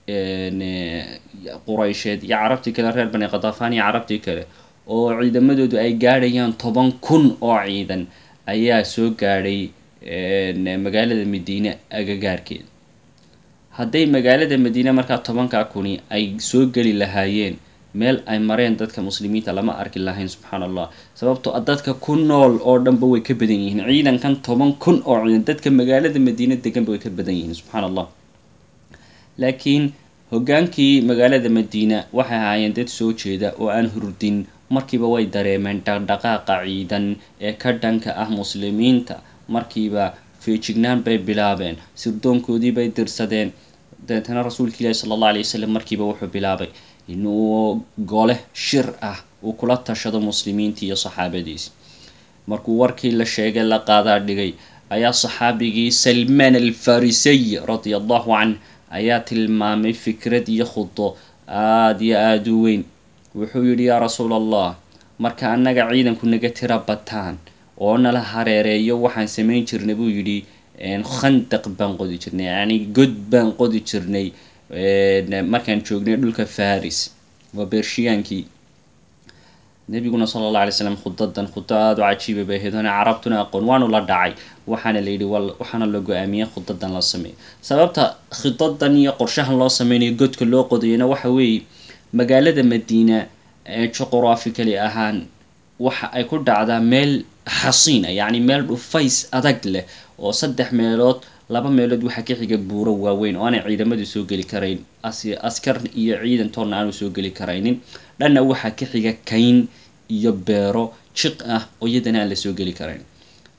quraysheed iyo carabtii kale reer bani qadafaan iyo carabtii kale oo ciidamadoodu ay gaadhayaan toban kun oo ciidan ayaa soo gaadhay magaalada madiine agagaarkeeda hadday magaalada madiine markaa tobankaa kuni ay soo geli lahaayeen meel ay mareen dadka muslimiinta lama arki lahayn subxaan allah sababtoo dadka ku nool oo dhanba way ka badan yihiin ciidankan toban kun oo ciidan dadka magaalada madiine deganba way ka badan yihiin subxaan allah laakiin hoggaankii magaalada madiina waxay ahaayeen dad soo jeeda oo aan hurdin markiiba way dareemeen dhaqdhaqaaqa ciidan ee ka dhanka ah muslimiinta markiiba feejignaan bay bilaabeen sirdoonkoodii bay dirsadeen dabeetana rasuulka ilaahi sala allah alay wasalam markiiba wuxuu bilaabay inuu gole shir ah uu kula tashado muslimiintii iyo saxaabadiisi markuu warkii la sheegay la qaadaa dhigay ayaa saxaabigii salmaan alfarisiy radia allahu canh ayaa tilmaamay fikrad iyo khudo aada iyo aada u weyn wuxuu yidhi yaa rasuul allah marka annaga ciidanku naga tira bataan oo nala hareereeyo waxaan samayn jirnay buu yidhi khandaq baan qodi jirnay yacni god baan qodi jirnay markaan joognay dhulka faris waa beershiyaankii nebiguna sala allah alay slam khudadan khudo aada u cajiiba bay ahayd oona carabtuna aqoon waanu la dhacay waxaana la yidhi waxaana la go-aamiyey khudadan la sameeyo sababta khidadan iyo qorshahan loo sameynayo godka loo qodayana waxa weeye magaalada madiina juqurafikali ahaan waxa ay ku dhacdaa meel xasiina yacni meel dhufays adag leh oo saddex meelood laba meelood waxaa ka xiga buuro waaweyn oo aanay ciidamadu soo geli karayn askar iyo ciidan toonna aanu soo geli karaynin dhanna waxaa ka xiga kayn iyo beero jiq ah oo iyadana aan la soo geli karayn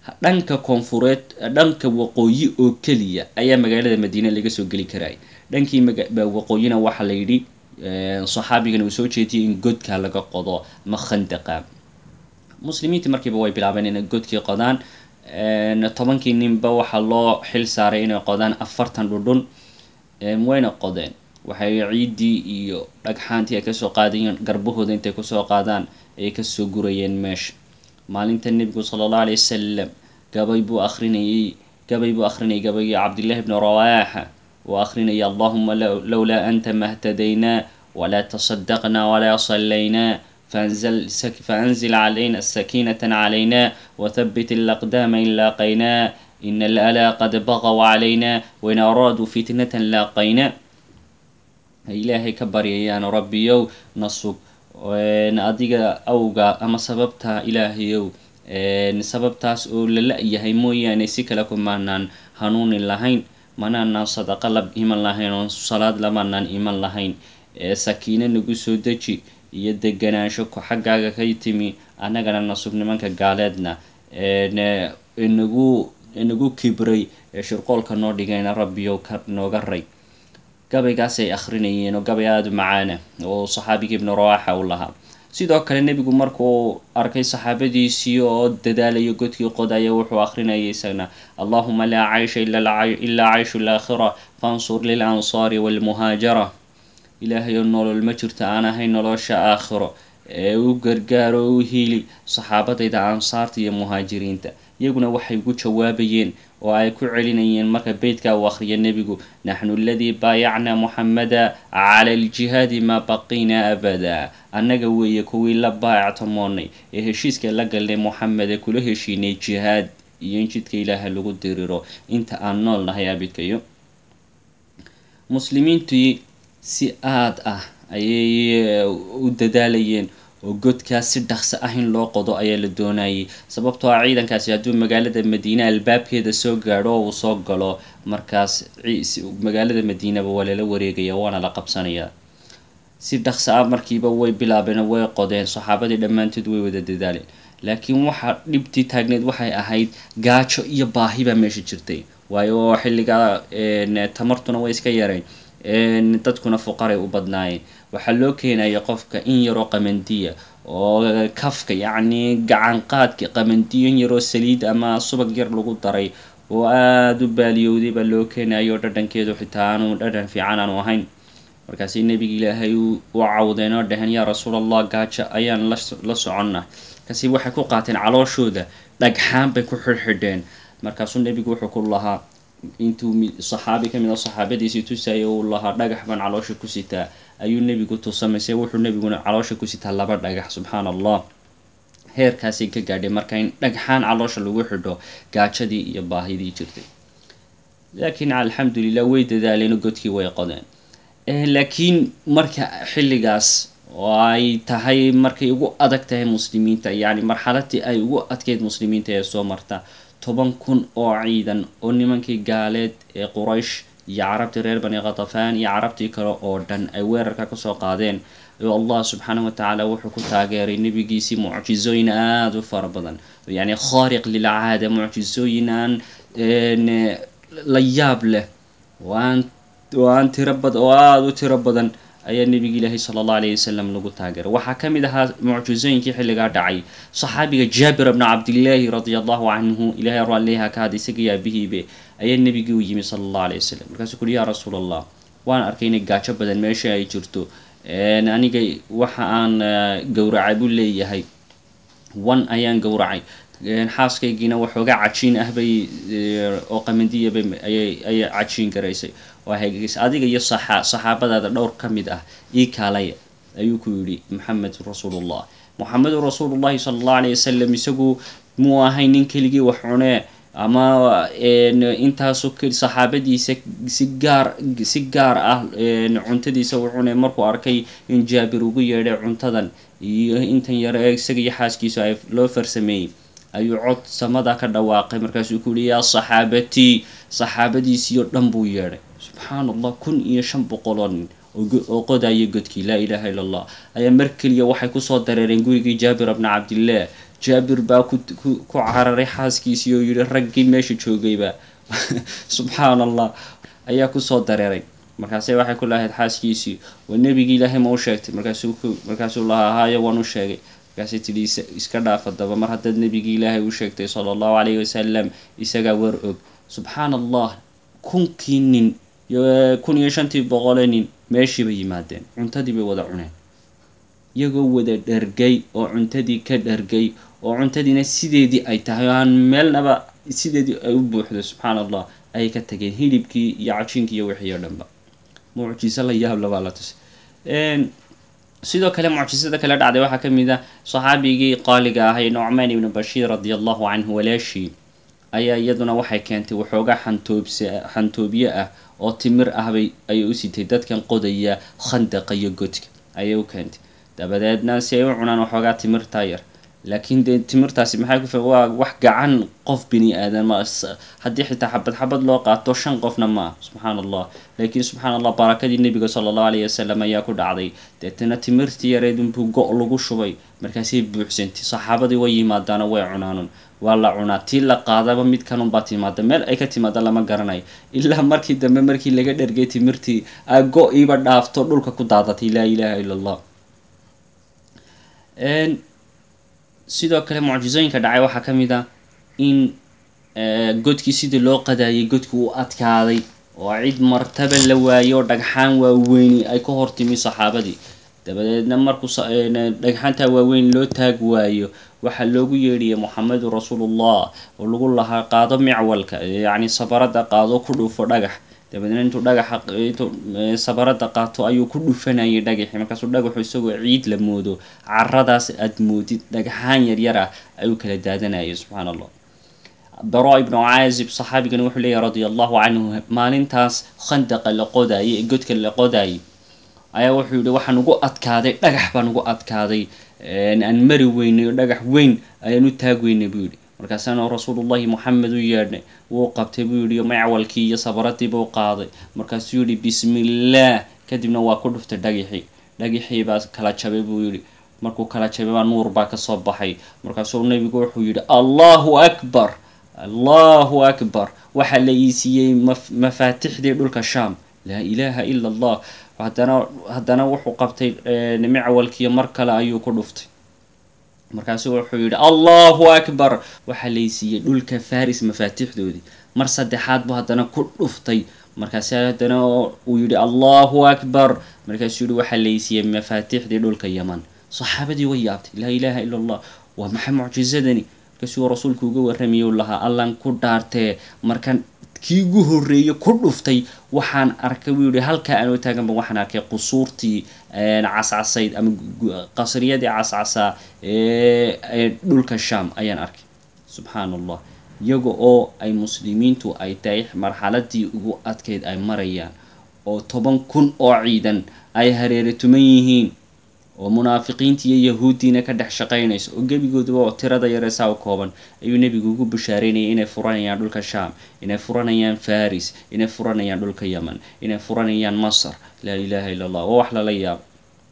dhanka koonfureed dhanka waqooyi oo keliya ayaa magaalada madiine laga soo geli karaya dhankii waqooyina waxaa la yidhi saxaabigan uu soo jeediyay in godka laga qodo ama khandaqa muslimiintii markiiba way bilaabeen inay godkii qodaan tobankii ninba waxaa loo xil saaray inay qodaan afartan dhudhun wayna qodeen waxay ciiddii iyo dhagxaantii ay kasoo qaadayeen garbahooda intay kusoo qaadaan ayay kasoo gurayeen meesha maalinta nebigu sala allahu alay wasalam gabay buu akrinayay gabay buu akrinayay gabaygii cabdillahi bni rawaaxa uu akrinaya allahuma lowlaa anta mahtadaynaa walaa tasadaqnaa walaa sallaynaa faanzil calayna sakiinata calayna wathabbit alaqdaama in laaqaynaa ina alalaa qad baqaw calayna wain araaduu fitnatan laaqaynaa ilaahay ka baryayaan rabbiyow na sug adiga awga ama sababta ilaahayow sababtaas oo la la-yahay mooyaane si kale kumaanaan hanuuni lahayn manaanaan sadaqo la iman lahayn oo salaad lamaanaan iman lahayn sakiino nagu soo deji iyo deganaansho xaggaaga ka timi annagana nasug nimanka gaaleedna nagu nagu kibray shirqoolka noo dhigayna rabbiyow ka nooga ray gabaygaasay akrinayeen oo gabay aada u macaana oo saxaabigii ibnu rawaaxa u lahaa sidoo kale nebigu markuu arkay saxaabadiisii oo dadaalayo godkii qodaya wuxuu akrinayay isagna allahuma laa caysha ilaa cayshu laakhira fansur lilansaari walmuhaajara ilaahay oo nolol ma jirto aan ahayn nolosha aakhiro ee u gargaaro u hiili saxaabadayda ansaarta iyo muhaajiriinta iyaguna waxay ugu jawaabayeen oo ay ku celinayeen marka beytka uu akhriya nebigu naxnu aladii baayacnaa muxamada cala aljihaadi maa baqiina abada annaga weeye kuwii la baayactamoonay ee heshiiska la galnay moxamed ee kula heshiinay jihaad iyo in jidka ilaaha lagu diriro inta aan nool nahay abidkayo muslimiintii si aad ah ayay u dadaalayeen oo godkaas si dhaqso ah in loo qodo ayaa la doonayay sababtoo ah ciidankaasi hadduu magaalada madiine albaabkeeda soo gaadho oo uu soo galo markaas magaalada madiinaba waa lala wareegaya waana la qabsanayaa si dhaqso ah markiiba way bilaabeen way qodeen saxaabadii dhammaantood way wada dadaaleen laakiin waxaa dhibtii taagneed waxay ahayd gaajo iyo baahi baa meesha jirtay waayo xilligaa tamartuna way iska yareen dadkuna fuqaray u badnaayeen waxaa loo keenaya qofka in yaroo qamandiya oo kafka yacni gacanqaadka qamandiyo in yaroo saliid ama subag yar lagu daray oo aada u baaliyowday baa loo keenayo dhadhankeedu xitaa aanu dhadhan fiican aanu ahayn markaasi nebiga ilaahay u cawdeen oo dhaheen yaa rasuul allah gaajo ayaan la soconna kasi waxay ku qaateen calooshooda dhagxaan bay ku xidhxidheen markaasuu nebigu wuxuu ku lahaa intuu saxaabi ka mid a saxaabadiisii tusaya uu lahaa dhagax baan caloosha ku sitaa ayuu nebigu tusamayse wuxuu nebiguna caloosha ku sitaa laba dhagax subxaana allah heerkaasay ka gaadhay marka in dhagxaan caloosha lagu xidho gaajadii iyo baahidii jirtay laakiin alxamdulilah way dadaaleen godkii way qodeen laakiin marka xilligaas oo ay tahay markay ugu adag tahay muslimiinta yacni marxaladii ay ugu adkeyd muslimiinta ee soo marta toban kun oo ciidan oo nimankii gaaleed ee quraysh iyo carabtii reer bani khatafaan iyo carabtii kale oo dhan ay weerarka kasoo qaadeen oo allah subxaanahu watacaala wuxuu ku taageeray nebigiisii mucjizooyin aada u fara badan yacni khaariq lilcaada mucjizooyin aan la yaab leh oo aan oo aan tiro bad oo aada u tiro badan ayaa nebiga ilaahay sala allahu alayhi wasalam lagu taageeray waxaa ka mid ahaa mucjizooyinkii xilligaa dhacay saxaabiga jaabir bna cabdillaahi radia allahu canhu ilahay raalliha ka had isaga yaabihiibe ayaa nebigii u yimi sala allahu alayh wasalam markaasuu kuuhi yaa rasuul allah waan arkay inay gaajo badan meesha ay jirto aniga waxa aan gowracay buu leeyahay wan ayaan gowracay xaaskaygiina waxoogaa cajiin ah bay oo qamandiyaba ayay cajiin garaysay oo hagaagis adiga iyo saxaabadaada dhowr ka mid ah ii kaalaya ayuu ku yidhi maxamed rasuulullah moxamedun rasuulullahi sala allahu alayh wasalam isagu muu ahay nin keligii wax cunee ama intaasu saxaabadiisa si gaar si gaar ah cuntadiisa u cunee markuu arkay in jaabir ugu yeedhay cuntadan iyo intan yare ee isaga iyo xaaskiisu ay loo farsameeyey ayuu cod samada ka dhawaaqay markaasuu ku yihi yaa saxaabatii saxaabadiisii oo dhan buu yeedhay subxaan allah kun iyo shan boqoloo nin oo qodaya godkii laa ilaaha illa allah ayaa mar keliya waxay kusoo dareereen gurigii jaabir bna cabdillaah jaabir baa ku ku cararay xaaskiisii oo yihi raggii meesha joogayba subxaan allah ayaa kusoo dareeray markaase waxay ku lahayd xaaskiisii waa nebigii ilaahay ma u sheegtay markaasuu ku markaasuu lahaa haayo waan u sheegay markaasay tidhi iska dhaaf haddaba mar haddaad nebigii ilaahay u sheegtay sala allahu calayhi wasalam isagaa war og subxaan allah kunkii nin kun iyo shantii boqole nin meeshii bay yimaadeen cuntadii bay wada cuneen iyagoo wada dhargay oo cuntadii ka dhargay oo cuntadiina sideedii ay tahay oo aan meelnaba sideedii ay u buuxdo subxaan allah ayay ka tageen hilibkii iyo cajiinkii iyo wixii oo dhanba mucjiso la yaab labaa la tusay sidoo kale mucjisada kale dhacday waxaa ka mid ah saxaabigii qaaliga ahay nucmaan ibnu bashiir radia allahu canhu walaashii ayaa iyaduna waxay keentay waxoogaa xantoobs xantoobye ah oo timir ahbay ayay u sitay dadkan qodaya khandaqa iyo godka ayay u keentay dabadeedna si ay u cunaan waxoogaa timirtaa yar laakiin dee timirtaasi maxay ku waa wax gacan qof bini aadan ma haddii xitaa xabad xabad loo qaato shan qofna ma ah subxaan allah laakiin subxaan allah barakadii nebiga sala allahu alayhi wasalam ayaa ku dhacday deetana timirtii yareed unbuu go- lagu shubay markaasay buuxsantay saxaabadii way yimaadaano way cunaanun waa la cunaa tii la qaadaba mid kanunbaa timaada meel ay ka timaada lama garanayo ilaa markii dambe markii laga dhergay timirtii a go-iiba dhaafto dhulka ku daadatay laa ilaaha ila allah sidoo kale mucjisooyinka dhacay waxaa ka mid ah in godkii sidii loo qadaayay godkii uu adkaaday oo cid martaba la waayo oo dhagxaan waaweyni ay ka hortimi saxaabadii dabadeedna markuu dhagxaantaa waaweyn loo taag waayo waxaa loogu yeedhiyay moxamedun rasuulullah oo lagu lahaa qaado micwalka yacni sabarada qaado ku dhufo dhagax dabadeedna intuu dhagaxa intuu sabarada qaato ayuu ku dhufanayay dhagaxii markaasuu dhagaxu isagoo ciid la moodo caradaas aad moodid dhagxaan yaryar ah ayuu kala daadanayay subxaan allah bara ibnu caazib saxaabigani wuxuu leeyahy radia allahu canhu maalintaas khandaqa la qodaayay ee godka la qodaayay ayaa wuxuu yihi waxaan ugu adkaaday dhagax baan ugu adkaaday aan mari weynay oo dhagax weyn ayaan u taag weynay buu yihi markaasaana rasuulullahi moxamed u yeedhnay wuu qabtay buu yihi macwalkii iyo sabaradii buu qaaday markaasuu yihi bismi illaah kadibna waa ku dhuftay dhagixii dhagixii baa kala jabay buu yihi markuu kala jabay baa nuur baa kasoo baxay markaasuu nebigu wuxuu yihi allahu akbar allahu akbar waxaa la iisiiyey mafaatixdii dhulka sham laa ilaaha ila allah haddana haddana wuxuu qabtay micwalkiiyo mar kale ayuu ku dhuftay markaasuu wuxuu yihi allahu akbar waxaa laysiiyey dhulka faris mafaatixdoodii mar saddexaad buu haddana ku dhuftay markaasi haddana uu yihi allahu akbar markaasuu yihi waxaa laysiiyey mafaatixdii dhulka yaman saxaabadii way yaabtay laa ilaaha ila allah waa maxay mucjisadani markaasuu rasuulku uga warramayay u lahaa allan ku dhaartee markan kii ugu horreeyey ku dhuftay waxaan arkay buu yihi halkaa aanoo taaganba waxaan arkay qusuurtii cascasayd ama qasriyadii cascasaa ee dhulka sham ayaan arkay subxaan allah iyaga oo ay muslimiintu ay tahay marxaladii ugu adkayd ay marayaan oo toban kun oo ciidan ay hareere tuman yihiin oo munaafiqiintii iyo yahuuddiina ka dhex shaqaynayso oo gebigooduba oo tirada yareesaa u kooban ayuu nebigu ugu bashaareynayay inay furanayaan dhulka sham inay furanayaan faris inay furanayaan dhulka yemen inay furanayaan masr laa ilaaha illa allah waa wax lala yaabo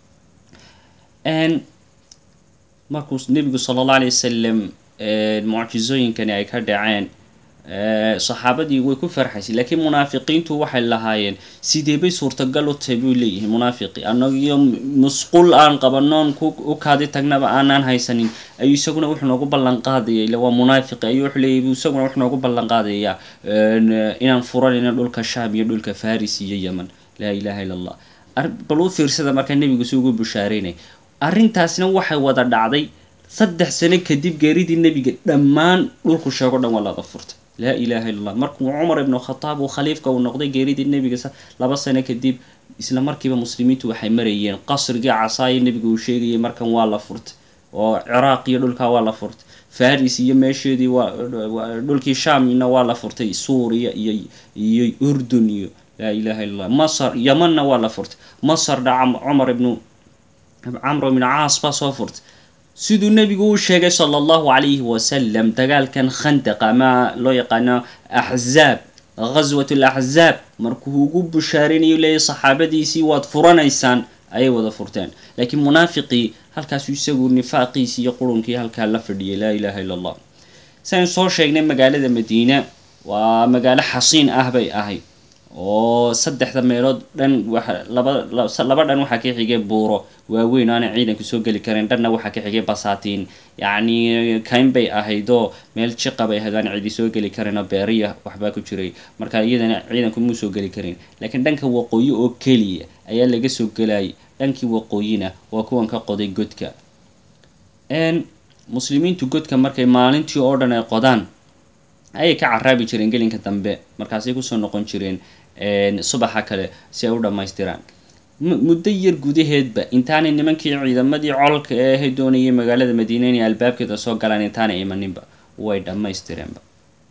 markuu nebigu sala allah alay wasalam mucjisooyinkani ay ka dhaceen saxaabadii way ku farxaysay laakiin munaafiqiintu waxay lahaayeen sidee bay suurtagal u tahay buu leeyihi munaafiqi annagiyo musqul aan qabanoon u kaadi tagnaba aanaan haysanin ayuu isaguna wuxuu noogu ballan qaadaya ila waa munaafiqi ayuu wuxuu leeyahy isaguna wuxuu noogu ballan qaadaya inaan furanayno dhulka sham iyo dhulka faris iyo yemen laa ilaha illa allah bal u fiirsada markaa nebigu si ugu bushaareynay arrintaasna waxay wada dhacday saddex sano kadib geeridii nebiga dhammaan dhulku sheego dhan waa laga furtay laa ilaha illa allah markuu cumar ibnu khataab uu khaliifka uu noqday geeridii nebiga laba sano kadib isla markiiba muslimiintu waxay marayeen qasrigii casaaye nebiga uu sheegayay markan waa la furtay oo ciraaq iyo dhulkaa waa la furtay faris iyo meesheedii waa dhulkii shamna waa la furtay suuriya iyo iyo urdun iyo laa ilaha illa allah masr yemanna waa la furtay masrna cumar ibnu camr ibnu caas baa soo furtay siduu nebigu u sheegay sala allahu calayhi wasalam dagaalkan khandaq ama loo yaqaano axzaab ghaswat alaxzaab markuu ugu bushaarinayo leeyahy saxaabadiisii waad furanaysaan ayay wada furteen laakiin munaafiqii halkaasuu isagu nifaaqiisii iyo qurunkii halkaa la fadhiyay laa ilaaha illa allah saynu soo sheegnay magaalada madiina waa magaalo xasiin ah bay ahayd oo saddexda meelood dhan waa laba laba dhan waxaa ka xigay buuro waaweyn aana ciidanku soo geli kareen dhanna waxaa ka xigay basaatiin yacni kayn bay ahaydoo meel jiqa bay ahayd aan cidi soo geli kareenoo beeriya waxbaa ku jiray marka iyadana ciidanku muu soo geli karin laakiin dhanka waqooyi oo keliya ayaa laga soo gelayay dhankii waqooyina waa kuwan ka qoday godka muslimiintu godka markay maalintii oo dhan ay qodaan ayay ka caraabi jireen gelinka dambe markaasay kusoo noqon jireen subaxa kale si ay u dhammaystiraan muddo yar gudaheedba intaanay nimankii ciidamadii colka ee ahay doonayay magaalada madiina inay albaabkeeda soo galaan intaanay imaninba way dhammaystireenba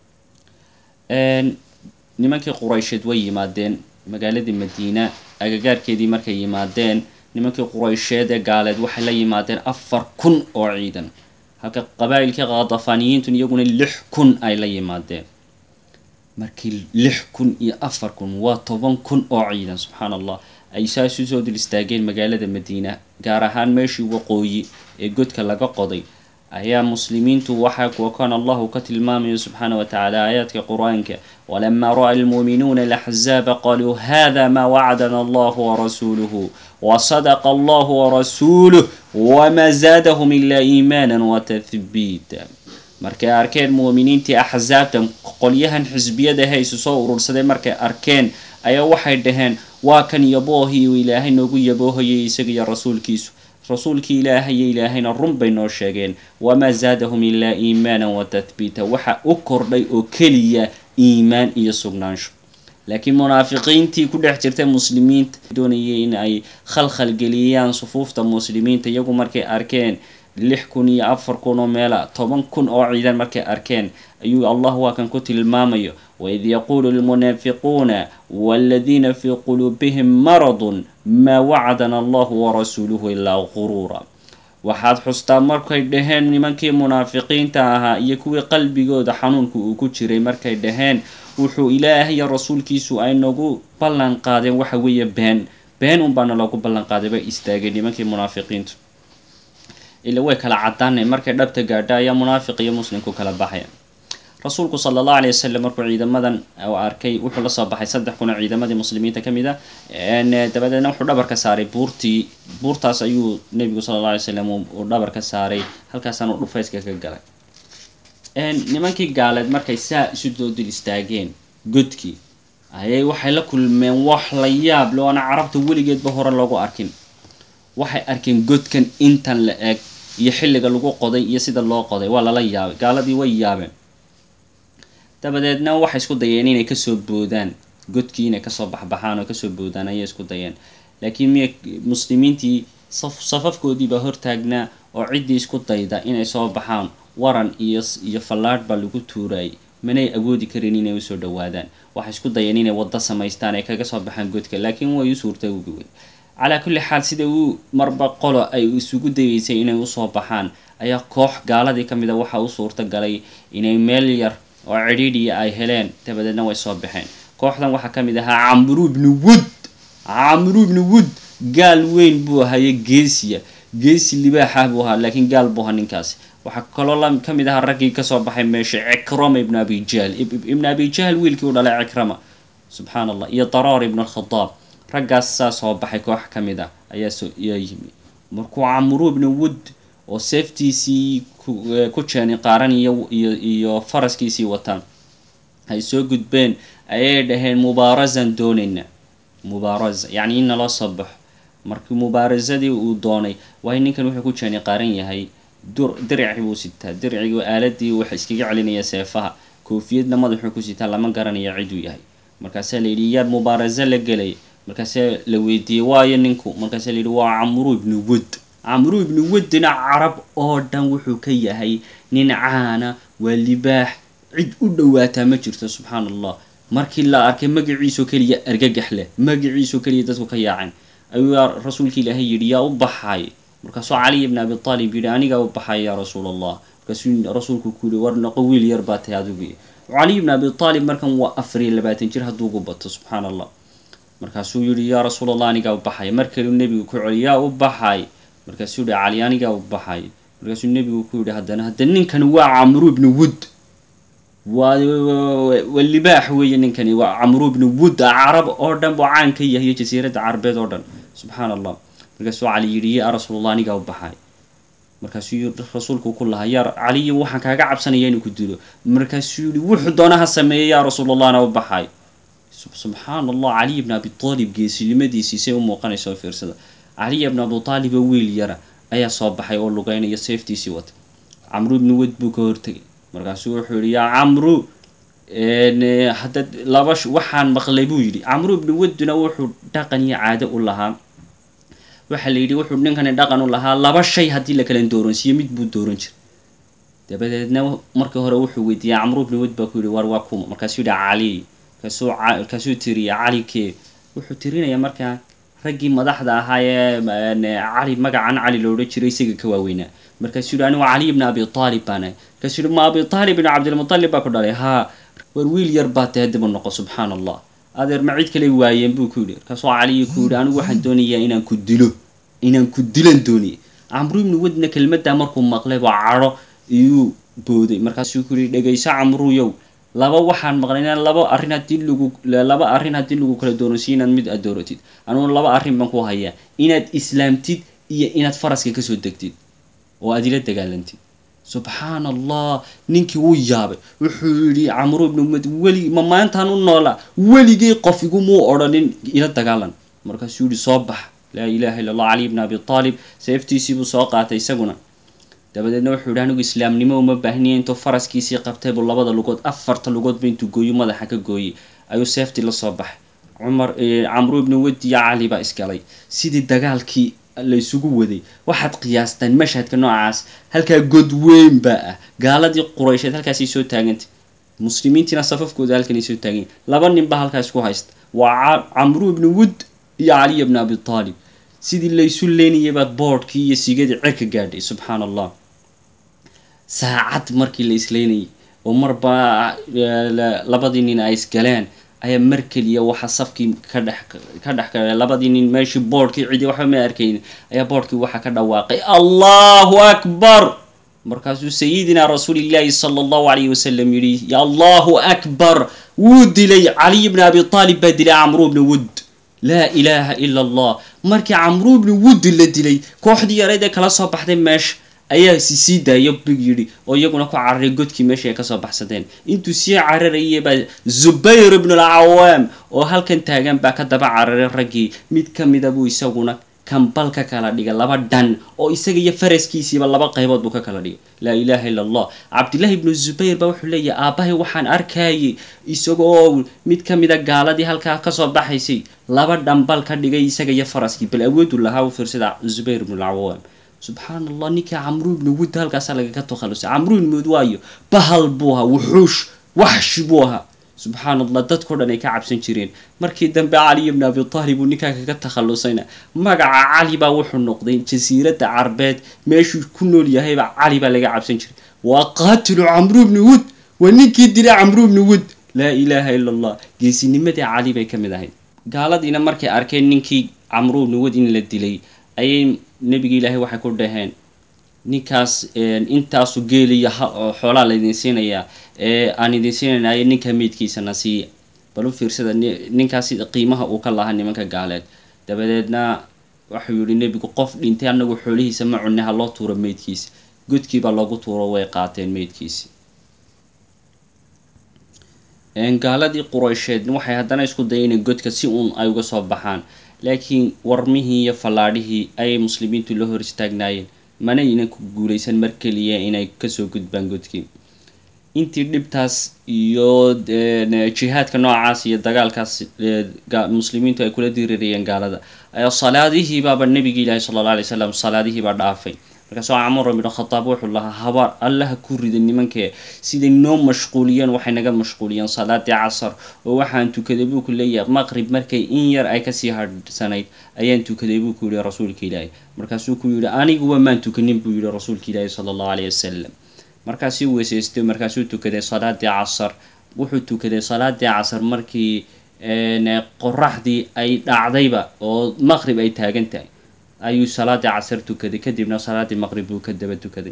nimankii quraysheed way yimaadeen magaaladii madiina agagaarkeedii markay yimaadeen nimankii quraysheed ee gaaleed waxay la yimaadeen afar kun oo ciidan halka qabaa'ilkii khadafaaniyiintun iyaguna lix kun ay la yimaadeen markii lix kun iyo afar kun waa toban kun oo ciidan subxaan allah ay saas usoo dul istaageen magaalada madiina gaar ahaan meeshii waqooyi ee godka laga qoday ayaa muslimiintu waxaa kuwa kan allahu ka tilmaamayo subxaana wa tacaala aayaadka qur-aanka walamaa ra'a almuuminuuna alaxzaaba qaluu hada maa wacdana allahu warasuuluhu wasadaqa allahu warasuuluh wamaa zaadahum ilaa iimaana watahbiita markay arkeen muuminiintii axsaabtan qolyahan xisbiyada haysu soo urursaday markay arkeen ayaa waxay dhaheen waa kan yaboohii uu ilaahay noogu yaboohayay isaga iyo rasuulkiisu rasuulkii ilaahayo ilaahayna run bay noo sheegeen wamaa zaadahum ilaa iimaana wa tathbiita waxa u kordhay oo keliya iimaan iyo sugnaansho laakiin munaafiqiintii ku dhex jirta muslimiinta doonayay in ay khalkhal geliyaan sufuufta muslimiinta iyagu markay arkeen lix kun iyo afar kun oo meela toban kun oo ciidan markay arkeen ayuu allah waa kan ku tilmaamayo waid yaquulu lmunaafiquuna waladiina fii quluubihim maradun maa wacdana allahu warasuuluhu ilaa quruura waxaad xustaa markay dhaheen nimankii munaafiqiinta ahaa iyo kuwii qalbigooda xanuunka uu ku jiray markay dhaheen wuxuu ilaahay iyo rasuulkiisu ay nagu ballan qaadeen waxa weeye been been unbaana loogu ballan qaaday bay istaageen nimankii munaafiqiintu ila way kala cadaanay markay dhabta gaadha ayaa munaafiq iyo muslimku kala baxaya rasuulku sala allahu alay wasalam markuu ciidamadan arkay wuxuu lasoo baxay saddex kun oo ciidamadii muslimiinta ka mid a dabadeedna wuxuu dhabar ka saaray buurtii buurtaas ayuu nebigu sala alla alay slam uu dhabar ka saaray halkaasaan uu dhufayska ka galay nimankii gaaleed markay saa isu doodul istaageen godkii ayay waxay la kulmeen wax la yaab le oona carabta weligeedba hore loogu arkin waxay arkeen godkan intan la eg iyo xilliga lagu qoday iyo sida loo qoday waa lala yaabay gaaladii way yaabeen dabadeedna waxay isku dayeen inay kasoo boodaan godkii inay kasoo baxbaxaan oo kasoo boodaan ayay isku dayeen laakiin miya muslimiintii saf safafkoodiibaa hortaagnaa oo ciddii isku dayda inay soo baxaan waran iyo iyo fallaadh baa lagu tuurayay manay awoodi karin inay usoo dhawaadaan waxay isku dayeen inay waddo samaystaan ay kaga soo baxaan godka laakiin way u suurta uguwey calaa kulli xaal sida uu marba qolo ay isugu dayeysay inay usoo baxaan ayaa koox gaaladii ka mid a waxaa u suurta galay inay meel yar oo cidhiidhiya ay heleen dabadeedna way soo baxeen kooxdan waxaa ka mid ahaa camru ibnu wud camru ibnu wud gaal weyn buu ahaye geesiya geesi libaaxah buu ahaa laakiin gaal buu ahaa ninkaasi waxaa kaloo la ka mid ahaa raggii kasoo baxay meesha cikrama ibnu abi jahl ibnu abi jahl wiilkii u dhalay cikrama subxaan allah iyo daraar ibnu alkhadaab raggaas saa soo baxay koox ka mid ah ayaa soo yaa yimi markuu camru ibnu wud oo seeftiisii ku jeeni qaaran iyo iyo iyo faraskiisii wataan ay soo gudbeen ayay dhaheen mubaarasan doonayna mubaarasa yacni in naloo soo baxo markii mubaarasadii uu doonay waayo ninkan wuxuu ku jeeni qaaran yahay dur dirci buu sitaa dircigii aaladii waxa iskaga celinaya seefaha koofiyadna madaxuu ku sitaa lama garanayo ciduu yahay markaasaa layidhi yaad mubaarasa la gelay markaasaa la weydiiyey waayo ninku markaasaa layidhi waa camru ibnu wud camru ibnu wuddina carab oo dhan wuxuu ka yahay nin caana waa libaax cid u dhowaataa ma jirto subxaan allah markii la arkay magaciisoo keliya argagax leh magaciisoo keliya dadku ka yaaceen ayuu rasuulka ilaahay yidhi yaa u baxay markaasuu caliy ibn abi aalib yidhi anigaa u baxay yaa rasuul allah markaasuu rasuulku ku yihi war noqo wiil yar baa tahay adigu caliy ibn abi aalib markan waa afar iyo labaatan jir hadduu ugu bato subxaan allah markaasuu yihi yaa rasuul allah anigaa u baxay mar kaleu nebigu ku celi yaa u baxay markaasuu yihi cali anigaa u baxay markaasuu nebigu ku yidhi haddana hadda ninkani waa camru ibnu wud waa waa libaax weeye ninkani waa camru ibnu wud carab oo dhan buu caan ka yahay iyo jasiiradda carabeed oo dhan subxaana allah markaasuu cali yidhi ya rasuulallah anigaa u baxay markaasuu rasuulku ku lahaa yaa caliyo waxaan kaaga cabsanaya inuu ku dilo markaasuu yihi wuxuu doonaha sameeyey yaa rasuulallah u baxay subxaana allah caliy bn abi aalib geesinimadiisii say u muuqanaysa oo fiirsada caliy bn abi aalib oo wiil yara ayaa soo baxay oo lugeynaya seeftiisii wata camru ibnu wed buu ka hortegay markaasuu wuxuu yihi yaa camru hadda laba waxaan maqlay buu yidhi camru ibnu wedduna wuxuu dhaqan iyo caado u lahaa waxaa la yidhi wuxuu ninkani dhaqan u lahaa laba shay haddii la kala dooransiiyo mid buu dooran jiray dabadeedna markii hore wuxuu weydiiyey camru ibnu wed baa ku yihi war waa kuma markaasuu yihi cali kaasuu kaasuu tiriya cali kee wuxuu tirinayaa markaa raggii madaxda ahaa ee cali magacan cali lo odhan jiray isaga ka waaweynaa markaasuu yihi anigu caliy bna abi aalib baan ahay markaasuu yihi ma abi aalib ibn cabdilmutalib baa ku dhalay haa war wiil yar baa tahay dib u noqo subxaana allah adeer ma cid kale waayeen buu ku yidhi markaasuu caliyi ku yidhi anigu waxaan doonayaa inaan ku dilo inaan ku dilan dooniyay camru ibnu wedna kelmaddaa markuu maqlay baa cadho iyuu booday markaasuu ku yihi dhegayso camruyow laba waxaan maqlay inaan laba arrin haddii lagu laba arrin haddii lagu kala dooransiyo inaad mid aad dooratid aniguna laba arrin baan ku hayaa inaad islaamtid iyo inaad faraska kasoo degtid oo aad ila dagaalantid subxaan allah ninkii wuu yaabay wuxuu yidhi camru ibnu med weli ma maantaan u noolaa weligii qof igumuu odhanin ila dagaalan markaasuu yihi soo bax laa ilaha illa allah caliy bn abi aalib seeftiisii buu soo qaatay isaguna dabadeedna wuxuu yihi anigu islaamnimo uma baahniya intuu faraskiisii qabtay buu labada lugood afarta lugoodba intuu gooyo madaxa ka gooyey ayuu seeftii la soo baxay cumar camru ibnu wedi iyo cali baa isgalay sidii dagaalkii laysugu waday waxaad qiyaastaan mashhadka noocaas halkaa god weyn baa ah gaaladii quraysheed halkaasay soo taagantay muslimiintiina safafkooda halkanay soo taagan laba nin baa halkaas ku haysta waa camru ibnu wud iyo caliy bn abi aalib sidii laysu leenayay baad boodhkii iyo sigadii cerka gaadhay subxaana allah saacad markii la isleynayay oo marba labadii nin ay isgaleen ayaa mar keliya waxa safkii ka dhex ka dhex galay labadii nin meeshii boodhkii cidi waxba ma arkaynin ayaa boodhkii waxa ka dhawaaqay allahu akbar markaasuu sayidina rasuulillahi sala allahu alayhi wasalam yidhi ya allahu akbar wuu dilay caliy bni abi aalib baa dilay camru bni wud laa ilaaha ila allah markii camru bni wud la dilay kooxdii yareed ee kala soo baxday meesha ayaa si sii daaya big yidhi oo iyaguna ku cararay godkii meesha ay kasoo baxsadeen intuu sii cararayay baa zubayr ibnu alcawaam oo halkan taagan baa ka daba cararay raggii mid ka mida buu isaguna kambal ka kala dhigay laba dhan oo isaga iyo faraskiisiiba laba qaybood buu ka kala dhigay laa ilaaha illa allah cabdillahi ibnu zubayr baa wuxuu leeyahay aabbahay waxaan arkayay isagoo mid ka mida gaaladii halkaa kasoo baxaysay laba dhambal ka dhigay isaga iyo faraskii bal awoodu lahaa u fiirsada zubayr ibnu alcawaam subxaan allah ninkii camru ibnu wud halkaasaa lagaga takhalusay camru ibnu wud waayo bahal buu ahaa wuxuush waxshi buu ahaa subxaan allah dadkao dhan ay ka cabsan jireen markii dambe caliy ibni abi taalib uu ninkaa kaga takhalusayna magaca cali baa wuxuu noqday jasiiradda carbeed meeshuu ku nool yahayba cali baa laga cabsan jiray waa qaatilu camru ibni wud waa ninkii dilay camru ibni wud laa ilaaha ila allah geesinimadii cali bay ka mid ahayd gaaladiina markay arkeen ninkii camru ibni wud in la dilay ayay nebigi ilaahay waxay ku dhaheen ninkaas intaasu geeliya xoolaa laydin siinayaa ee aan idin siinaynayo ninka meydkiisana siiya bal u fiirsada ninkaas qiimaha uu ka lahaa nimanka gaaleed dabadeedna waxuu yihi nebigu qof dhintay anagu xoolihiisa ma cunne ha loo tuuro meydkiisa godkiibaa loogu tuuro way qaateen meydkiisi gaaladii quraysheed waxay haddana isku dayeen in godka si uun ay uga soo baxaan laakiin warmihii iyo fallaadhihii ayay muslimiintu la hor istaagnaayeen mana aynan ku guulaysan mar keliya inay kasoo gudbaan godkii intii dhibtaas iyo jihaadka noocaas iyo dagaalkaas muslimiintu ay kula dirirayeen gaalada ayaa salaadihiibaaba nebigi ilaahi sala alla alay slam salaadihiibaa dhaafay markaasoo camar ibnu khataab wuxuu lahaa habaar allaha ku rida nimankee siday noo mashquuliyeen waxay naga mashquuliyeen salaadii casar oo waxaan tukaday buu ku leeyahay maqrib markay in yar ay kasii hadhsanayd ayaan tukaday buu ku yihi rasuulka ilaahi markaasuu ku yihi aniguba maan tukanin buu yihi rasuulka ilaahi sala allahu alayh wasalam markaasuu weysaystay markaasuu tukaday salaadii casar wuxuu tukaday salaadii casar markii qoraxdii ay dhacdayba oo maqrib ay taagan tahay ayuu salaadii casar tukaday kadibna salaaddii maqrib buu ka daba tukaday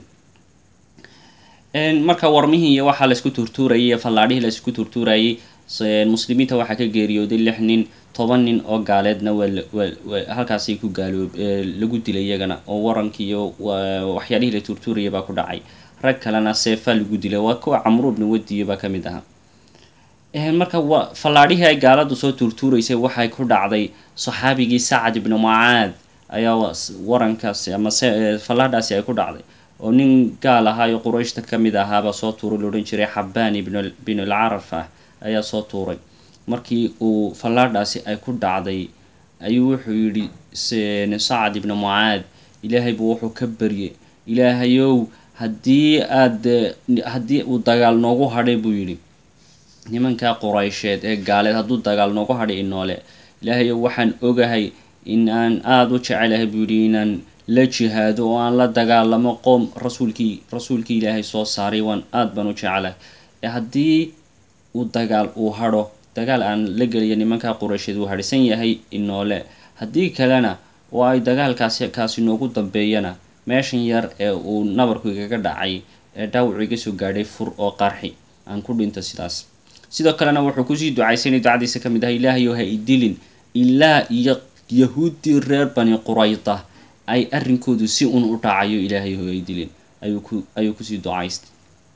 marka warmihii iyo waxaa laisku turtuurayay iyo fallaadhihii laisku turtuurayay muslimiinta waxaa ka geeriyooday lix nin toban nin oo gaaleedna waa halkaasay ku gaaloob lagu dilay iyagana oo warankii iyo waxyaalihii la turtuurayay baa ku dhacay rag kalena seefaa lagu dilay waa kuwa camru bni wadiyo baa ka mid ahaa marka fallaadhihii ay gaaladu soo turtuuraysay waxay ku dhacday saxaabigii sacad ibni mucaad ayaa warankaasi ama fallaadhaasi ay ku dhacday oo nin gaal ahaayo qurayshta ka mid ahaaba soo tuuray la odhan jiray xabaan ibn alcaraf ah ayaa soo tuuray markii uu fallaadhaasi ay ku dhacday ayuu wuxuu yidhi sacad ibni mucaad ilaahay buu wuxuu ka baryay ilaahayow haddii aad haddii uu dagaal noogu hadhay buu yidhi nimankaa quraysheed ee gaaleed hadduu dagaal noogu hadhay inoole ilaahayow waxaan ogahay in aan aada u jecelahay buu yidhi inaan la jihaado oo aan la dagaalamo qoom rasuulkii rasuulkii ilaahay soo saaray waan aada baan u jecelahay haddii uu dagaal uu hadho dagaal aan la geliyo nimankaa quraysheed uu hadhsan yahay inoole haddii kalena oo ay dagaalkaasi kaasi noogu dambeeyana meeshan yar ee uu nabarku igaga dhacay ee dhaawacu iga soo gaadhay fur oo qarxi aan ku dhinto sidaas sidoo kalena wuxuu kusii ducaysanay ducadiisa ka mid ah ilaahayow ha idilin ilaa iyo yahuuddii reer bani qurayda ay arrinkoodu si un u dhacayo ilaahayow ha idilin ayuu ku ayuu kusii ducaystay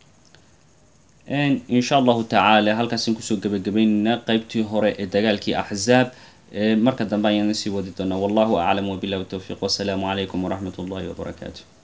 insha allahu tacaala halkaasaan kusoo gebagabaynaynaa qeybtii hore ee dagaalkii axzaab marka dambe ayaan sii wadi doonaa wallahu aclam wabilahi towfiiq wasalaamu calaykum waraxmat ullahi wabarakaatu